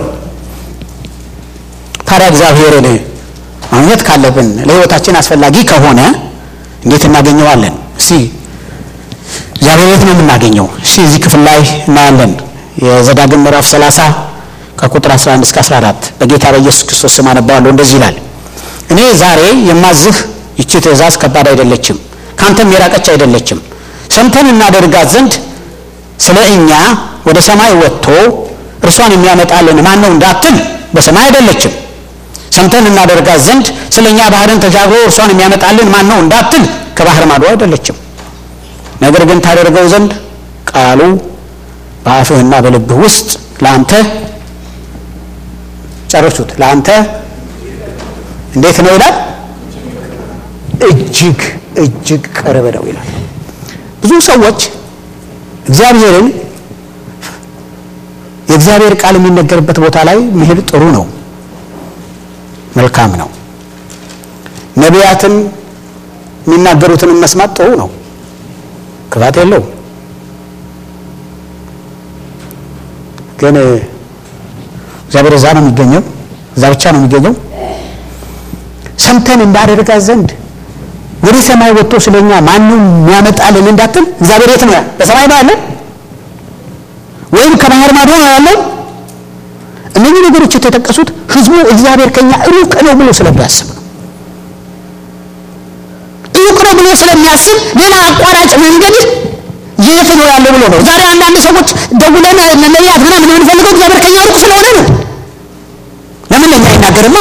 ታዲያ እግዚአብሔርን ማግኘት ካለብን ለሕይወታችን አስፈላጊ ከሆነ እንዴት እናገኘዋለን? እስቲ እግዚአብሔር የት ነው የምናገኘው? እስቲ እዚህ ክፍል ላይ እናያለን። የዘዳግም ምዕራፍ 30 ከቁጥር 11 እስከ 14 በጌታ በኢየሱስ ክርስቶስ ስም አነባዋለሁ። እንደዚህ ይላል እኔ ዛሬ የማዝህ ይቺ ትእዛዝ ከባድ አይደለችም፣ ካንተም የራቀች አይደለችም። ሰምተን እናደርጋት ዘንድ ስለ እኛ ወደ ሰማይ ወጥቶ እርሷን የሚያመጣልን ማን ነው እንዳትል፣ በሰማይ አይደለችም። ሰምተን እናደርጋት ዘንድ ስለ እኛ ባህርን ተሻግሮ እርሷን የሚያመጣልን ማን ነው እንዳትል፣ ከባህር ማዶ አይደለችም። ነገር ግን ታደርገው ዘንድ ቃሉ በአፍህና በልብህ ውስጥ ለአንተ ጨርሱት ለአንተ እንዴት ነው ይላል? እጅግ እጅግ ቅርብ ነው ይላል። ብዙ ሰዎች እግዚአብሔርን የእግዚአብሔር ቃል የሚነገርበት ቦታ ላይ መሄድ ጥሩ ነው፣ መልካም ነው። ነቢያትን የሚናገሩትንም መስማት ጥሩ ነው፣ ክፋት የለውም። ግን እግዚአብሔር እዛ ነው የሚገኘው፣ እዛ ብቻ ነው የሚገኘው። ሰምተን እንዳደርጋት ዘንድ ወደ ሰማይ ወጥቶ ስለኛ ማንም የሚያመጣልን እንዳትል፣ እግዚአብሔር የት ነው? በሰማይ ነው ያለን ወይም ከባህር ማዶ ነው ያለው? እነዚህ ነገሮች የተጠቀሱት ህዝቡ እግዚአብሔር ከኛ ሩቅ ነው ብሎ ስለሚያስብ ነው። ሩቅ ነው ብሎ ስለሚያስብ ሌላ አቋራጭ መንገድ የት ነው ያለው ብሎ ነው። ዛሬ አንዳንድ ሰዎች ደውለን ነቢያት ምናምን የምንፈልገው እግዚአብሔር ከኛ ሩቅ ስለሆነ ነው። ለምን ለኛ አይናገርማ?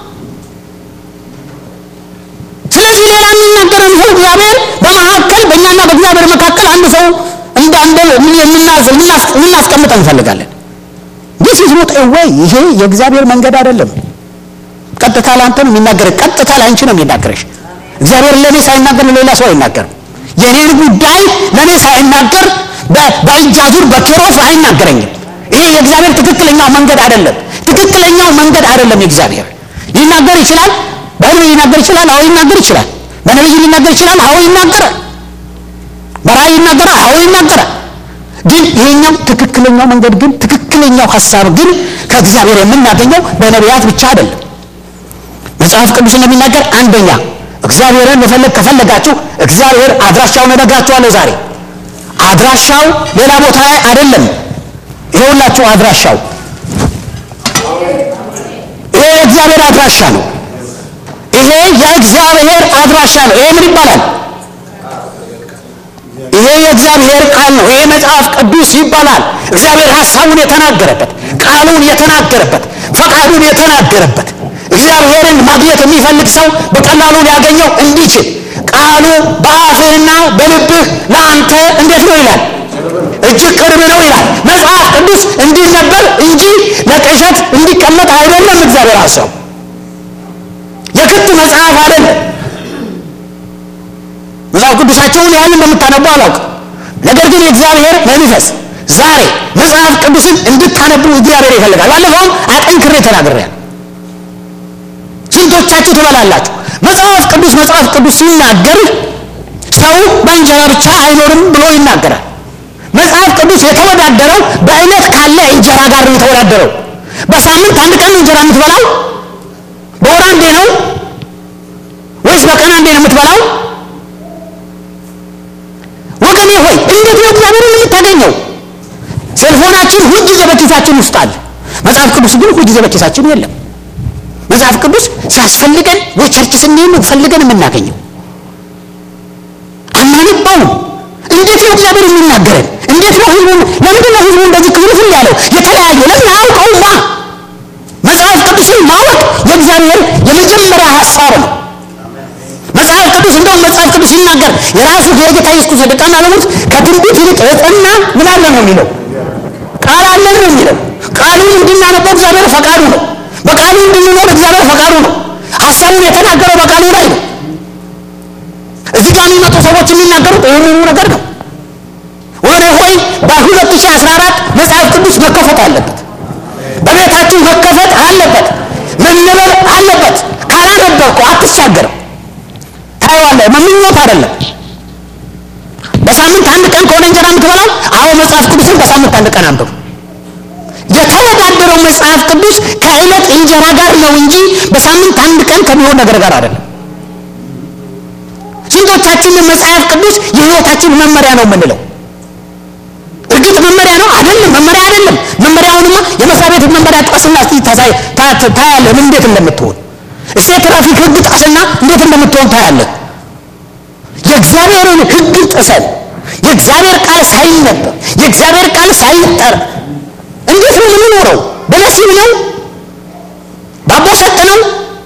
ስለዚህ ሌላ የሚናገረን ሰው እግዚአብሔር በመካከል በእኛና በእግዚአብሔር መካከል አንድ ሰው እንዳንደ የምናስቀምጥ እንፈልጋለን። ዲስ ኢዝ ኖት ወይ ይሄ የእግዚአብሔር መንገድ አይደለም። ቀጥታ ለአንተ ነው የሚናገር፣ ቀጥታ ለአንቺ ነው የሚናገርሽ። እግዚአብሔር ለእኔ ሳይናገር ለሌላ ሰው አይናገርም። የኔን ጉዳይ ለእኔ ሳይናገር በእጅ አዙር በኬሮስ አይናገረኝም። ይሄ የእግዚአብሔር ትክክለኛው መንገድ አይደለም። ትክክለኛው መንገድ አይደለም። የእግዚአብሔር ሊናገር ይችላል። በህልም ሊናገር ይችላል። አዎ ይናገር ይችላል። በነቢይ ሊናገር ይችላል። አዎ ይናገራል። በራእይ ይናገራል። አዎ ይናገራል። ግን ይሄኛው ትክክለኛው መንገድ ግን ትክክለኛው ሀሳብ ግን ከእግዚአብሔር የምናገኘው በነቢያት ብቻ አይደለም። መጽሐፍ ቅዱስ እንደሚናገር አንደኛ እግዚአብሔርን መፈለግ ከፈለጋችሁ እግዚአብሔር አድራሻውን እነግራችኋለሁ ዛሬ። አድራሻው ሌላ ቦታ ላይ አይደለም። ይኸውላችሁ አድራሻው ይሄ የእግዚአብሔር አድራሻ ነው። ይሄ የእግዚአብሔር አድራሻ ነው። ይሄ ምን ይባላል? ይሄ የእግዚአብሔር ቃል ነው። ይሄ መጽሐፍ ቅዱስ ይባላል። እግዚአብሔር ሀሳቡን የተናገረበት፣ ቃሉን የተናገረበት፣ ፈቃዱን የተናገረበት እግዚአብሔርን ማግኘት የሚፈልግ ሰው በቀላሉ ሊያገኘው እንዲችል ቃሉ በአፍህና በልብህ ለአንተ እንዴት ነው ይላል? እጅግ ቅርብ ነው ይላል። መጽሐፍ ቅዱስ እንዲነበብ እንጂ ለቅዠት እንዲቀመጥ አይደለም። እግዚአብሔር ሀሳቡ የክት መጽሐፍ አይደለም። መጽሐፍ ቅዱሳቸውን ያህል እንደምታነቡ አላውቅም። ነገር ግን የእግዚአብሔር መንፈስ ዛሬ መጽሐፍ ቅዱስን እንድታነቡ እግዚአብሔር ይፈልጋል። ባለፈውም አጠንክሬ ተናግሬያለሁ። ስንቶቻችሁ ትበላላችሁ? መጽሐፍ ቅዱስ መጽሐፍ ቅዱስ ሲናገር ሰው በእንጀራ ብቻ አይኖርም ብሎ ይናገራል። መጽሐፍ ቅዱስ የተወዳደረው በዕለት ካለ እንጀራ ጋር ነው የተወዳደረው። በሳምንት አንድ ቀን እንጀራ የምትበላው? በወር አንዴ ነው ወይስ በቀን አንዴ ነው የምትበላው? እንዴት ነው እግዚአብሔርን የምታገኘው? ሴልፎናችን ሁልጊዜ በኪሳችን ውስጥ አለ። መጽሐፍ ቅዱስ ግን ሁልጊዜ በኪሳችን የለም። መጽሐፍ ቅዱስ ሲያስፈልገን ወይ ቸርች ስንሄድ ነው ፈልገን የምናገኘው። አናነባውም። እንዴት ነው እግዚአብሔር የሚናገረን? እንዴት ነው ህዝቡ? ለምንድን ነው ህዝቡ እንደዚህ ክፍልፍል ያለው የተለያየ? ለምን አያውቀውማ? መጽሐፍ ቅዱስን ማወቅ የእግዚአብሔር የመጀመሪያ ሀሳብ ነው። መጽሐፍ ቅዱስ እንደውም መጽሐፍ ቅዱስ ሲናገር የራሱ የጌታ ኢየሱስ ደቀ መዛሙርት ከትንቢት ይልቅ የጸና ምን አለ ነው የሚለው ቃል አለን ነው የሚለው። ቃሉን እንድናነበው እግዚአብሔር ፈቃዱ ነው። በቃሉ እንድንኖር እግዚአብሔር ፈቃዱ ነው። ሀሳቡን የተናገረው በቃሉ ላይ ነው። እዚህ ጋር የሚመጡ ሰዎች የሚናገሩት ይህንኑ ነገር ነው። ወደ ሆይ በ2014 መጽሐፍ ቅዱስ መከፈት አለበት። በቤታችሁ መከፈት አለበት። መነበብ አለበት። ካላነበብከው አትሻገርም። ታየዋለህ። መምኞት አይደለም። በሳምንት አንድ ቀን ከሆነ እንጀራ የምትበላው፣ አዎ መጽሐፍ ቅዱስን በሳምንት አንድ ቀን አንብብ። የተወዳደረው መጽሐፍ ቅዱስ ከዕለት እንጀራ ጋር ነው እንጂ በሳምንት አንድ ቀን ከሚሆን ነገር ጋር አይደለም። ስንቶቻችን መጽሐፍ ቅዱስ የሕይወታችን መመሪያ ነው የምንለው? እርግጥ መመሪያ ነው አይደለም? መመሪያ አይደለም። መመሪያውንማ የመስሪያ ቤት መመሪያ ጣስና እስቲ ታያለህ ምን እንዴት እንደምትሆን። እስቲ የትራፊክ ሕግ ጣስና እንዴት እንደምትሆን ታያለህ። የእግዚአብሔርን ሕግ ጥሰን የእግዚአብሔር ቃል ሳይነበብ የእግዚአብሔር ቃል ሳይጠር እንዴት ነው የምንኖረው? በነሲብ ነው? ባቦ ሰጥ ነው?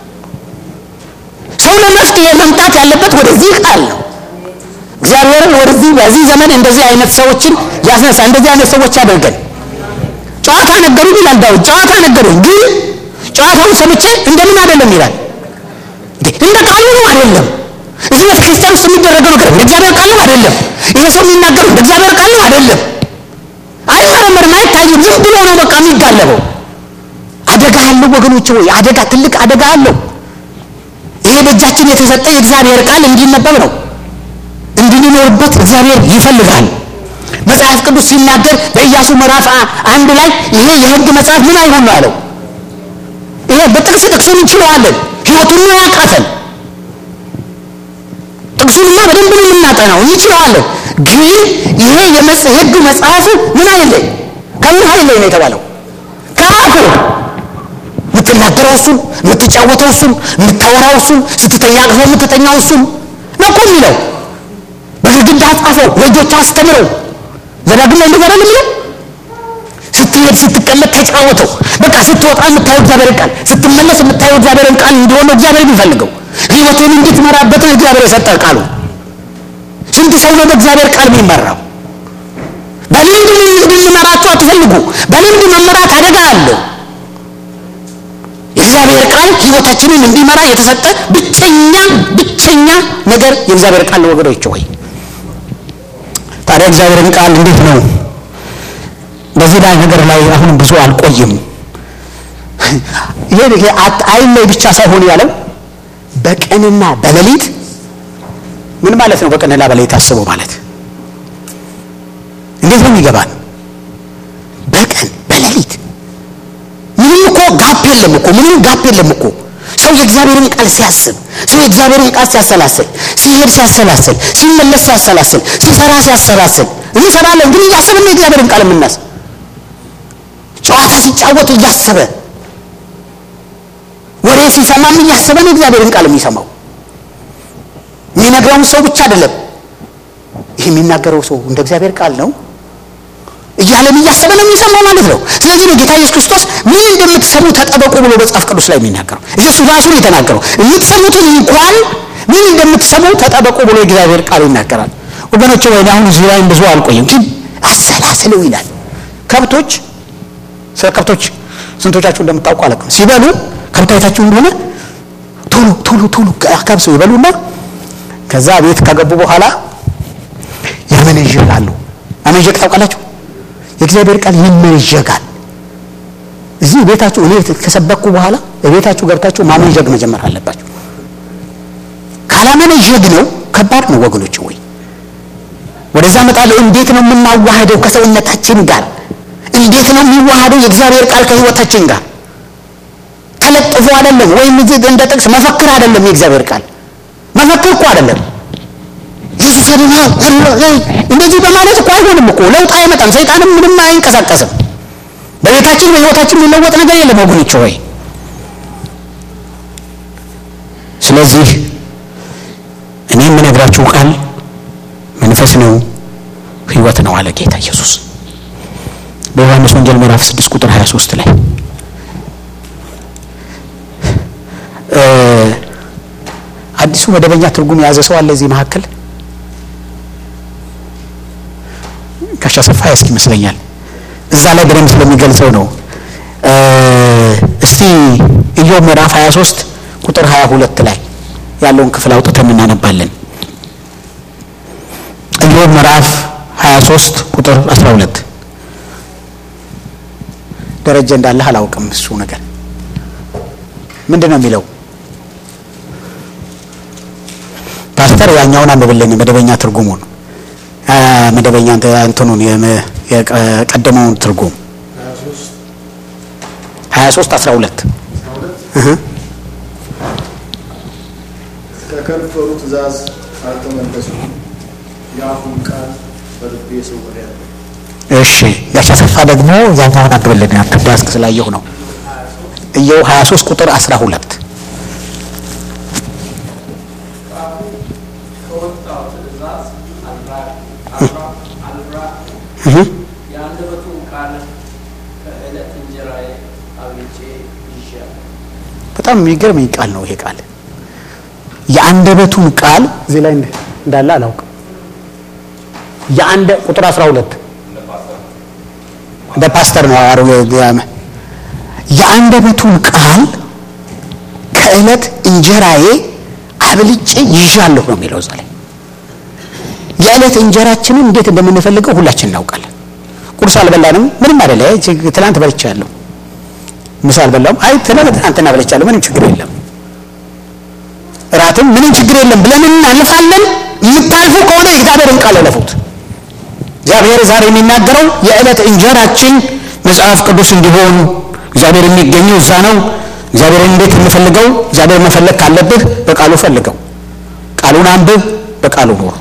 ሰው ለመፍትሄ መምጣት ያለበት ወደዚህ ቃል ነው። እግዚአብሔርን ወደዚህ በዚህ ዘመን እንደዚህ አይነት ሰዎችን ያስነሳ። እንደዚህ አይነት ሰዎች ያደርገን። ጨዋታ ነገሩኝ ይላል ዳዊት። ጨዋታ ነገሩኝ፣ ግን ጨዋታውን ሰምቼ እንደምን አይደለም ይላል። እንደ ቃሉ ነው አይደለም። እዚህ ቤተ ክርስቲያን ውስጥ የሚደረገው ነገር እንደ እግዚአብሔር ቃል ነው አይደለም። ይሄ ሰው የሚናገረው እንደ እግዚአብሔር ቃል ነው አይደለም። አይመረመርም፣ አይታይም። ዝም ብሎ ነው በቃ የሚጋለበው። አደጋ አለው ወገኖች፣ ወይ አደጋ፣ ትልቅ አደጋ አለው። ይሄ በእጃችን የተሰጠ የእግዚአብሔር ቃል እንዲነበብ ነው እንድንኖርበት እግዚአብሔር ይፈልጋል። መጽሐፍ ቅዱስ ሲናገር በኢያሱ ምዕራፍ አንድ ላይ ይሄ የሕግ መጽሐፍ ምን አይሆን ነው ያለው። ይሄ በጥቅስ ጥቅሱን እንችለዋለን። ህይወቱን ነው ያቃተን። ጥቅሱንማ በደንብ ነው የምናጠናው፣ እንችለዋለን። ግን ይሄ የሕግ መጽሐፍ ምን አይለይ ከምን አይለይ ነው የተባለው ከአፉ የምትናገረው እሱን፣ የምትጫወተው እሱን፣ የምታወራው እሱን፣ ስትተኛ አቅፎ የምትተኛው እሱን ነው እኮ የሚለው በግድግዳ ጻፈው፣ በእጆቹ አስተምረው። ዘዳግም ላይ እንደዛ አይደለም የሚለው። ስትሄድ ስትቀመጥ ተጫወተው። በቃ ስትወጣ የምታየው እግዚአብሔርን ቃል፣ ስትመለስ የምታየው እግዚአብሔርን ቃል እንዲሆን ነው እግዚአብሔር የሚፈልገው። ህይወትን እንድትመራበት ነው እግዚአብሔር የሰጠ ቃሉ። ስንት ሰው ነው በእግዚአብሔር ቃል የሚመራው? በልምድ እንድንመራችሁ አትፈልጉ። በልምድ መመራት አደጋ አለው። የእግዚአብሔር ቃል ህይወታችንን እንዲመራ የተሰጠ ብቸኛ ብቸኛ ነገር የእግዚአብሔር ቃል ወገኖች ሆይ ታዲያ እግዚአብሔርን ቃል እንዴት ነው በዚህ ላይ ነገር ላይ አሁን ብዙ አልቆይም። ይሄ ይሄ አይን ላይ ብቻ ሳይሆን ያለው በቀንና በሌሊት ምን ማለት ነው? በቀንና በሌሊት አስበው ማለት እንዴት ነው የሚገባን? በቀን በሌሊት ምንም እኮ ጋፕ የለም እኮ ምንም ጋፕ የለም እኮ ሰው የእግዚአብሔርን ቃል ሲያስብ ሰው የእግዚአብሔርን ቃል ሲያሰላስል ሲሄድ ሲያሰላስል ሲመለስ ሲያሰላስል ሲሰራ ሲያሰላስል እንሰራለን ግን እያሰብን ነው የእግዚአብሔርን ቃል የምናስብ ጨዋታ ሲጫወት እያሰበ ወሬ ሲሰማም እያሰበ ነው እግዚአብሔርን ቃል የሚሰማው የሚነግረውን ሰው ብቻ አይደለም ይህ የሚናገረው ሰው እንደ እግዚአብሔር ቃል ነው እያለም እያሰበ ነው የሚሰማው ማለት ነው። ስለዚህ ነው ጌታ ኢየሱስ ክርስቶስ ምን እንደምትሰሙ ተጠበቁ ብሎ መጽሐፍ ቅዱስ ላይ የሚናገረው እሱ ራሱ ነው የተናገረው። የምትሰሙትን እንኳን ምን እንደምትሰሙ ተጠበቁ ብሎ የእግዚአብሔር ቃል ይናገራል። ወገኖች ወይ አሁን እዚህ ላይ ብዙ አልቆይም፣ ግን አሰላስለው ይላል። ከብቶች ስለ ከብቶች ስንቶቻችሁ እንደምታውቁ አላውቅም። ሲበሉ ከብት አይታችሁ እንደሆነ ቶሎ ቶሎ ቶሎ ከብሰው ይበሉና ከዛ ቤት ከገቡ በኋላ ያመነዥጋሉ። አመንዠግ ታውቃላችሁ? የእግዚአብሔር ቃል ይመነዠጋል። እዚህ ቤታችሁ እኔ ከሰበኩ በኋላ ቤታችሁ ገብታችሁ ማመንዠግ መጀመር አለባችሁ። ካላመነዠግ ነው ከባድ ነው ወገኖች። ወይ ወደዛ እመጣለሁ። እንዴት ነው የምናዋህደው ከሰውነታችን ጋር? እንዴት ነው የሚዋሃደው የእግዚአብሔር ቃል ከህይወታችን ጋር? ተለጥፎ አይደለም ወይም እንደ ጥቅስ መፈክር አይደለም። የእግዚአብሔር ቃል መፈክር እኮ አይደለም። ኢየሱስ ያድናል እንደዚህ በማለት እኮ አይሆንም እኮ ለውጥ አይመጣም። ሰይጣንም ምንም አይንቀሳቀስም። በቤታችን በሕይወታችን የሚለወጥ ነገር የለም ወገኖች ሆይ። ስለዚህ እኔ የምነግራችሁ ቃል መንፈስ ነው ሕይወት ነው አለ ጌታ ኢየሱስ በዮሐንስ ወንጌል ምዕራፍ 6 ቁጥር 23 ላይ አዲሱ መደበኛ ትርጉም የያዘ ሰው አለ እዚህ መካከል ጋሻ ሰፋ ያስክ ይመስለኛል እዛ ላይ በደንብ ስለሚገልጸው ነው እስቲ ኢዮብ ምዕራፍ 23 ቁጥር 22 ላይ ያለውን ክፍል አውጥተን እናነባለን ኢዮብ ምዕራፍ 23 ቁጥር 12 ደረጀ እንዳለህ አላውቅም እሱ ነገር ምንድን ነው የሚለው ፓስተር ያኛውን አንብብልን መደበኛ ትርጉሙን መደበኛ እንትኑን የቀደመውን ትርጉም 23 12
ከከንፈሩ ትእዛዝ አልተመለሱም፣ የአፉን ቃል በልቤ ሰውሬአለሁ።
እሺ ጋሽ አሰፋ ደግሞ ያኛውን አንብብልን አንተ ስላየሁ ነው እየው 23 ቁጥር 12
ከወጣው ትእዛዝ የአንደበቱን ቃል ከዕለት እንጀራዬ አብልጬ ይዤአለሁ።
በጣም የሚገርም ቃል ነው ይሄ ቃል የአንደበቱን ቃል እዚህ ላይ እንዳለ አላውቅም የአንደ ቁጥር 12 እንደ ፓስተር ነው አሮ የአንደበቱን ቃል ከዕለት እንጀራዬ አብልጬ ይዣለሁ ነው የሚለው እዛ ላይ የዕለት እንጀራችንን እንዴት እንደምንፈልገው ሁላችን እናውቃለን ቁርስ አልበላንም ምንም አይደለ ትናንት በልቻለሁ ምሳ አልበላሁም አይ ትናንትና በልቻለሁ ምንም ችግር የለም እራትም ምንም ችግር የለም ብለን እናልፋለን የምታልፉ ከሆነ የእግዚአብሔርን ቃል እለፉት እግዚአብሔር ዛሬ የሚናገረው የዕለት እንጀራችን መጽሐፍ ቅዱስ እንዲሆን እግዚአብሔር የሚገኘው እዛ ነው እግዚአብሔርን እንዴት እንፈልገው እግዚአብሔር መፈለግ ካለብህ በቃሉ ፈልገው ቃሉን አንብብ በቃሉ ኑር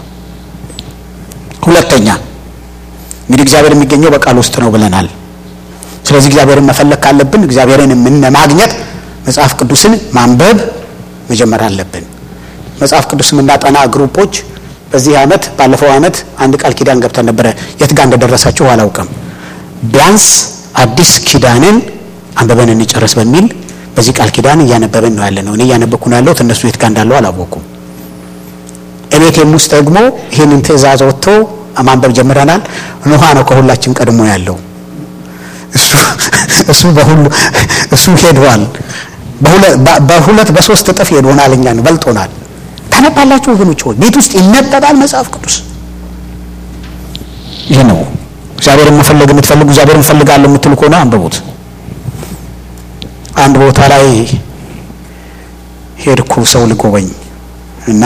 ሁለተኛ እንግዲህ እግዚአብሔር የሚገኘው በቃል ውስጥ ነው ብለናል ስለዚህ እግዚአብሔርን መፈለግ ካለብን እግዚአብሔርን የምን ማግኘት መጽሐፍ ቅዱስን ማንበብ መጀመር አለብን መጽሐፍ ቅዱስ የምናጠና ግሩፖች በዚህ አመት ባለፈው አመት አንድ ቃል ኪዳን ገብተን ነበረ የት ጋር እንደደረሳችሁ አላውቅም ቢያንስ አዲስ ኪዳንን አንበበን እንጨርስ በሚል በዚህ ቃል ኪዳን እያነበብን ነው ያለ ነው እኔ እያነበብኩ ነው ያለሁት እነሱ የት ጋር እንዳለው አላወኩም እቤቴም ውስጥ ደግሞ ይህንን ትእዛዝ ወጥቶ ማንበብ ጀምረናል ኑሃ ነው ከሁላችን ቀድሞ ያለው እሱ እሱ በሁሉ እሱ ሄዷል በሁለት በሶስት እጥፍ ሄዶናል እኛን በልጦናል ታነባላችሁ ወገኖች ሆይ ቤት ውስጥ ይነበባል መጽሐፍ ቅዱስ ይህ ነው እግዚአብሔርን መፈለግ የምትፈልጉ እግዚአብሔርን ፈልጋለሁ የምትሉ ከሆነ አንብቡት አንድ ቦታ ላይ ሄድኩ ሰው ልጎበኝ እና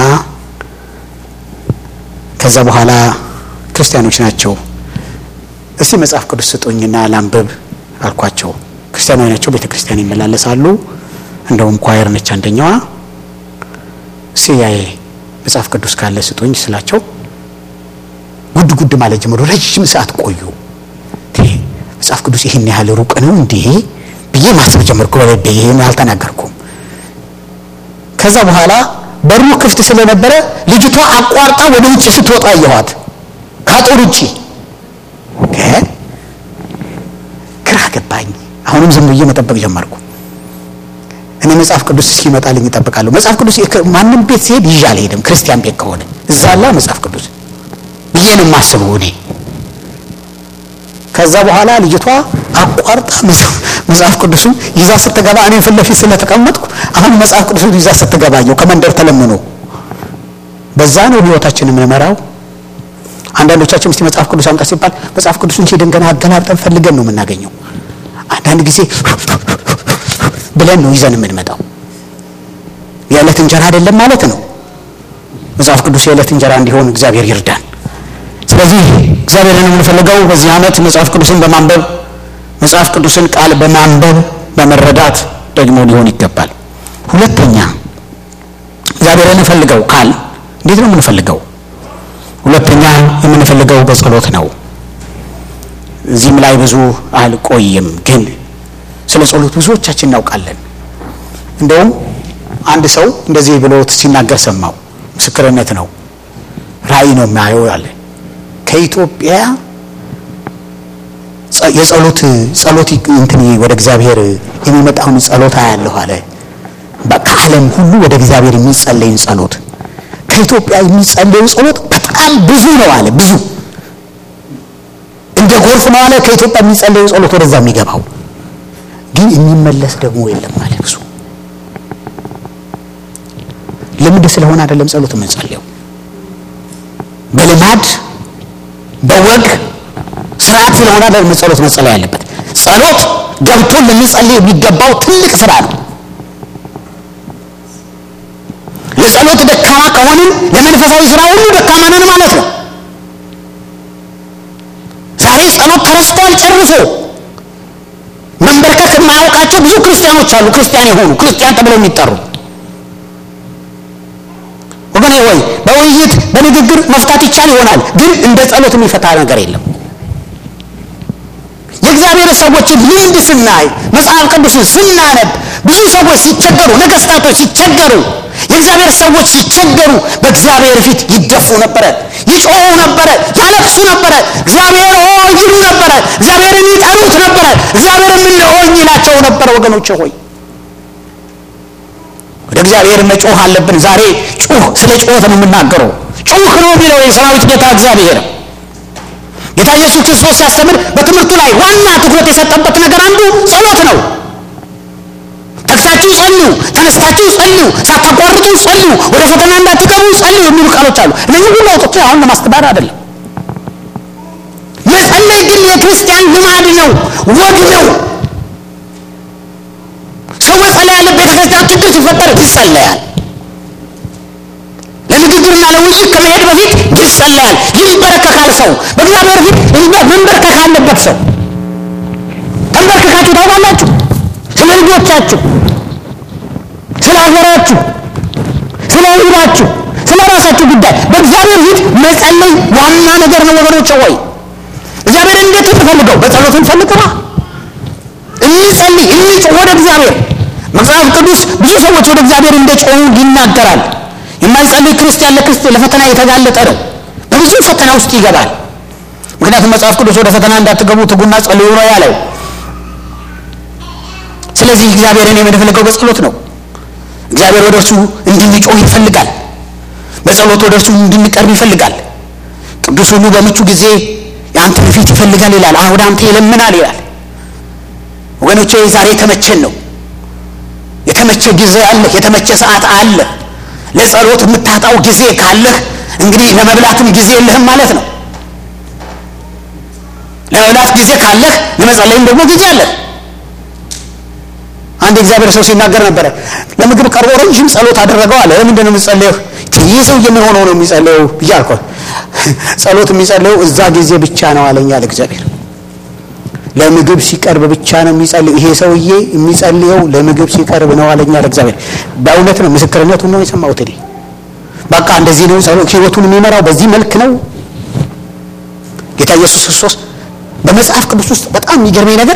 ከዛ በኋላ ክርስቲያኖች ናቸው እስቲ መጽሐፍ ቅዱስ ስጡኝና ላንብብ አልኳቸው ክርስቲያኖች ናቸው ቤተ ክርስቲያን ይመላለሳሉ እንደውም ኳየር ነች አንደኛዋ እስቲ ያዬ መጽሐፍ ቅዱስ ካለ ስጡኝ ስላቸው ጉድ ጉድ ማለት ጀምሮ ረጅም ሰዓት ቆዩ መጽሐፍ ቅዱስ ይህን ያህል ሩቅ ነው እንዴ ብዬ ማሰብ ጀመርኩ በልቤ ይህን አልተናገርኩም ከዛ በኋላ በሩ ክፍት ስለነበረ ልጅቷ አቋርጣ ወደ ውጭ ስትወጣ አየኋት ከአጥር ውጭ ግራ ገባኝ አሁንም ዝም ብዬ መጠበቅ ጀመርኩ እኔ መጽሐፍ ቅዱስ እስኪመጣልኝ ይጠብቃለሁ መጽሐፍ ቅዱስ ማንም ቤት ሲሄድ ይዤ አልሄድም ክርስቲያን ቤት ከሆነ እዛ አላ መጽሐፍ ቅዱስ ብዬ ነው የማስበው እኔ ከዛ በኋላ ልጅቷ አቋርጣ መጽሐፍ ቅዱሱን ይዛ ስትገባ እኔ ፊት ለፊት ስለተቀመጥኩ አሁን መጽሐፍ ቅዱሱን ይዛ ስትገባየው ከመንደር ተለምኖ በዛ ነው ህይወታችን የምንመራው አንዳንዶቻችን እስቲ መጽሐፍ ቅዱስ አምጣ ሲባል መጽሐፍ ቅዱሱን ሄደን ገና አገላብጠን ፈልገን ነው የምናገኘው አንዳንድ ጊዜ ብለን ነው ይዘን የምንመጣው የዕለት እንጀራ አይደለም ማለት ነው መጽሐፍ ቅዱስ የዕለት እንጀራ እንዲሆን እግዚአብሔር ይርዳን ስለዚህ እግዚአብሔርን የምንፈልገው በዚህ ዓመት መጽሐፍ ቅዱስን በማንበብ መጽሐፍ ቅዱስን ቃል በማንበብ በመረዳት ደግሞ ሊሆን ይገባል ሁለተኛ እግዚአብሔርን እንፈልገው ቃል እንዴት ነው የምንፈልገው ሁለተኛ የምንፈልገው በጸሎት ነው። እዚህም ላይ ብዙ አልቆይም፣ ግን ስለ ጸሎት ብዙዎቻችን እናውቃለን። እንደውም አንድ ሰው እንደዚህ ብሎ ሲናገር ሰማው። ምስክርነት ነው፣ ራእይ ነው የሚያየው አለ። ከኢትዮጵያ የጸሎት ጸሎት እንትን ወደ እግዚአብሔር የሚመጣውን ጸሎት አያለሁ አለ። ከዓለም ሁሉ ወደ እግዚአብሔር የሚጸለይን ጸሎት ከኢትዮጵያ የሚጸለዩ ጸሎት በጣም ብዙ ነው አለ። ብዙ እንደ ጎርፍ ነው አለ። ከኢትዮጵያ የሚጸለዩ ጸሎት ወደዛ የሚገባው ግን የሚመለስ ደግሞ የለም አለ። ብዙ ልምድ ስለሆነ አይደለም ጸሎት የምንጸልየው በልማድ በወግ ስርዓት ስለሆነ አይደለም ጸሎት መጸለይ ያለበት። ጸሎት ገብቶን ልንጸልይ የሚገባው ትልቅ ስራ ነው። ለጸሎት ደካማ ከሆንን ለመንፈሳዊ ስራ ሁሉ ደካማ ነን ማለት ነው። ዛሬ ጸሎት ተረስቷል ጨርሶ። መንበርከክ የማያውቃቸው ብዙ ክርስቲያኖች አሉ። ክርስቲያን የሆኑ ክርስቲያን ተብለው የሚጠሩ ወገኔ ወይ በውይይት በንግግር መፍታት ይቻል ይሆናል፣ ግን እንደ ጸሎት የሚፈታ ነገር የለም። የእግዚአብሔር ሰዎችን ልምድ ስናይ መጽሐፍ ቅዱስን ስናነብ ብዙ ሰዎች ሲቸገሩ፣ ነገስታቶች ሲቸገሩ፣ የእግዚአብሔር ሰዎች ሲቸገሩ በእግዚአብሔር ፊት ይደፉ ነበረ፣ ይጮሁ ነበረ፣ ያለቅሱ ነበረ፣ እግዚአብሔር ሆይ ይሉ ነበረ፣ እግዚአብሔርን ይጠሩት ነበረ፣ እግዚአብሔርም እነሆኝ ይላቸው ነበረ። ወገኖች ሆይ ወደ እግዚአብሔር መጮህ አለብን። ዛሬ ጩህ፣ ስለ ጩኸት ነው የምናገረው። ጩህ ነው የሚለው የሰራዊት ጌታ እግዚአብሔር። ጌታ ኢየሱስ ክርስቶስ ሲያስተምር በትምህርቱ ላይ ዋና ትኩረት የሰጠበት ነገር አንዱ ጸሎት ነው። ተግታችሁ ጸልዩ፣ ተነስታችሁ ጸልዩ፣ ሳታቋርጡ ጸልዩ፣ ወደ ፈተና እንዳትገቡ ጸልዩ የሚሉ ቃሎች አሉ። እነዚህ ሁሉ አውጥቼ አሁን ለማስተባበር አይደለም። መጸለይ ግን የክርስቲያን ልማድ ነው፣ ወግ ነው። ሰው መጸለይ ያለ ቤተ ክርስቲያን ችግር ሲፈጠር ይጸለያል። ለንግግርና ለውይይት ከመሄድ በፊት ይጸለያል፣ ይንበረከካል። ሰው በእግዚአብሔር ፊት መንበርከክ አለበት። ሰው ተንበርክካችሁ ታውቃላችሁ? ስለ ልጆቻችሁ፣ ስለ ሀገራችሁ፣ ስለ ሕዝባችሁ፣ ስለ ራሳችሁ ጉዳይ በእግዚአብሔር ፊት መጸለይ ዋና ነገር ነው ወገኖች። ወይ እግዚአብሔር እንዴት እንፈልገው? በጸሎት እንፈልገዋ እንጸልይ፣ እንጮህ ወደ እግዚአብሔር። መጽሐፍ ቅዱስ ብዙ ሰዎች ወደ እግዚአብሔር እንደ ጮሁ ይናገራል። የማይጸልይ ክርስቲያን ለክርስቲያን ለፈተና የተጋለጠ ነው። በብዙ ፈተና ውስጥ ይገባል። ምክንያቱም መጽሐፍ ቅዱስ ወደ ፈተና እንዳትገቡ ትጉና ጸልዩ ነው ያለው። ስለዚህ እግዚአብሔርን የምንፈልገው በጸሎት ነው። እግዚአብሔር ወደ እርሱ እንድንጮህ ይፈልጋል። በጸሎት ወደ እርሱ እንድንቀርብ ይፈልጋል። ቅዱስ ሁሉ በምቹ ጊዜ የአንተን ፊት ይፈልጋል ይላል። አሁን አንተ ይለምናል ይላል። ወገኖቼ ዛሬ የተመቸን ነው። የተመቸ ጊዜ አለ። የተመቸ ሰዓት አለ። ለጸሎት የምታጣው ጊዜ ካለህ እንግዲህ ለመብላትም ጊዜ የለህም ማለት ነው። ለመብላት ጊዜ ካለህ ለመጸለይም ደግሞ ጊዜ አለህ። አንድ እግዚአብሔር ሰው ሲናገር ነበረ። ለምግብ ቀርቦ ረዥም ጸሎት አደረገው አለ። ለምንድን ነው የምጸለየው? ይህ ሰው ምን ሆኖ ነው የሚጸለየው ብዬ አልኳት። ጸሎት የሚጸለየው እዛ ጊዜ ብቻ ነው አለኝ አለ እግዚአብሔር። ለምግብ ሲቀርብ ብቻ ነው የሚጸልየው። ይሄ ሰውዬ የሚጸልየው ለምግብ ሲቀርብ ነው አለኝ አለ እግዚአብሔር። በእውነት ነው፣ ምስክርነቱን ነው የሰማሁት እኔ። በቃ እንደዚህ ነው ጸሎት ህይወቱን የሚመራው በዚህ መልክ ነው። ጌታ ኢየሱስ ክርስቶስ በመጽሐፍ ቅዱስ ውስጥ በጣም የሚገርመኝ ነገር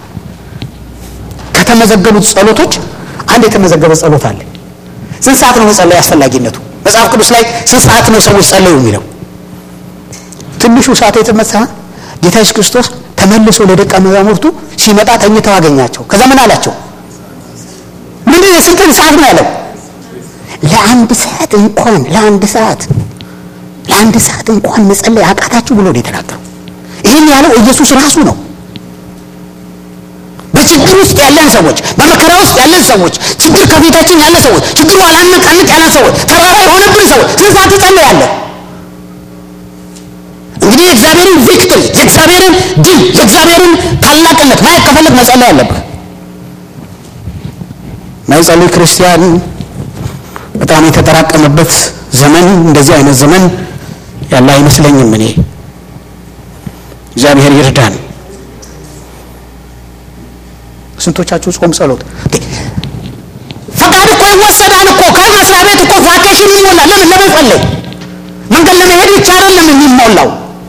ከተመዘገቡት ጸሎቶች አንድ የተመዘገበ ጸሎት አለ። ስንት ሰዓት ነው መጸለይ አስፈላጊነቱ? መጽሐፍ ቅዱስ ላይ ስንት ሰዓት ነው ሰዎች ጸለዩ የሚለው? ትንሹ ሰዓት የተመሳ ጌታ ኢየሱስ ክርስቶስ ተመልሶ ለደቀ መዛሙርቱ ሲመጣ ተኝተው አገኛቸው። ከዛ ምን አላቸው? ምንድን የስንትን ሰዓት ነው ያለው? ለአንድ ሰዓት እንኳን ለአንድ ሰዓት ለአንድ ሰዓት እንኳን መጸለይ አቃታችሁ ብሎ ነው የተናገረው። ይህን ያለው ኢየሱስ ራሱ ነው። በችግር ውስጥ ያለን ሰዎች፣ በመከራ ውስጥ ያለን ሰዎች፣ ችግር ከፊታችን ያለ ሰዎች፣ ችግሩ አላነቃንቅ ያለን ሰዎች፣ ተራራ የሆነብን ሰዎች ስንት ሰዓት ትጸልያለህ? እንግዲህ የእግዚአብሔርን ቪክትሪ የእግዚአብሔርን ድል የእግዚአብሔርን ታላቅነት ማየት ከፈለግ መጸለይ አለብህ። ማይጸልይ ክርስቲያን በጣም የተጠራቀመበት ዘመን እንደዚህ አይነት ዘመን ያለ አይመስለኝም። እኔ እግዚአብሔር ይርዳን። ስንቶቻችሁ ጾም ጸሎት ፈቃድ እኮ ይወሰዳል እኮ ከመስሪያ ቤት እኮ ቫኬሽን ይሞላል። ለምን ለመጸለይ መንገድ ለመሄድ ብቻ አይደለም የሚሞላው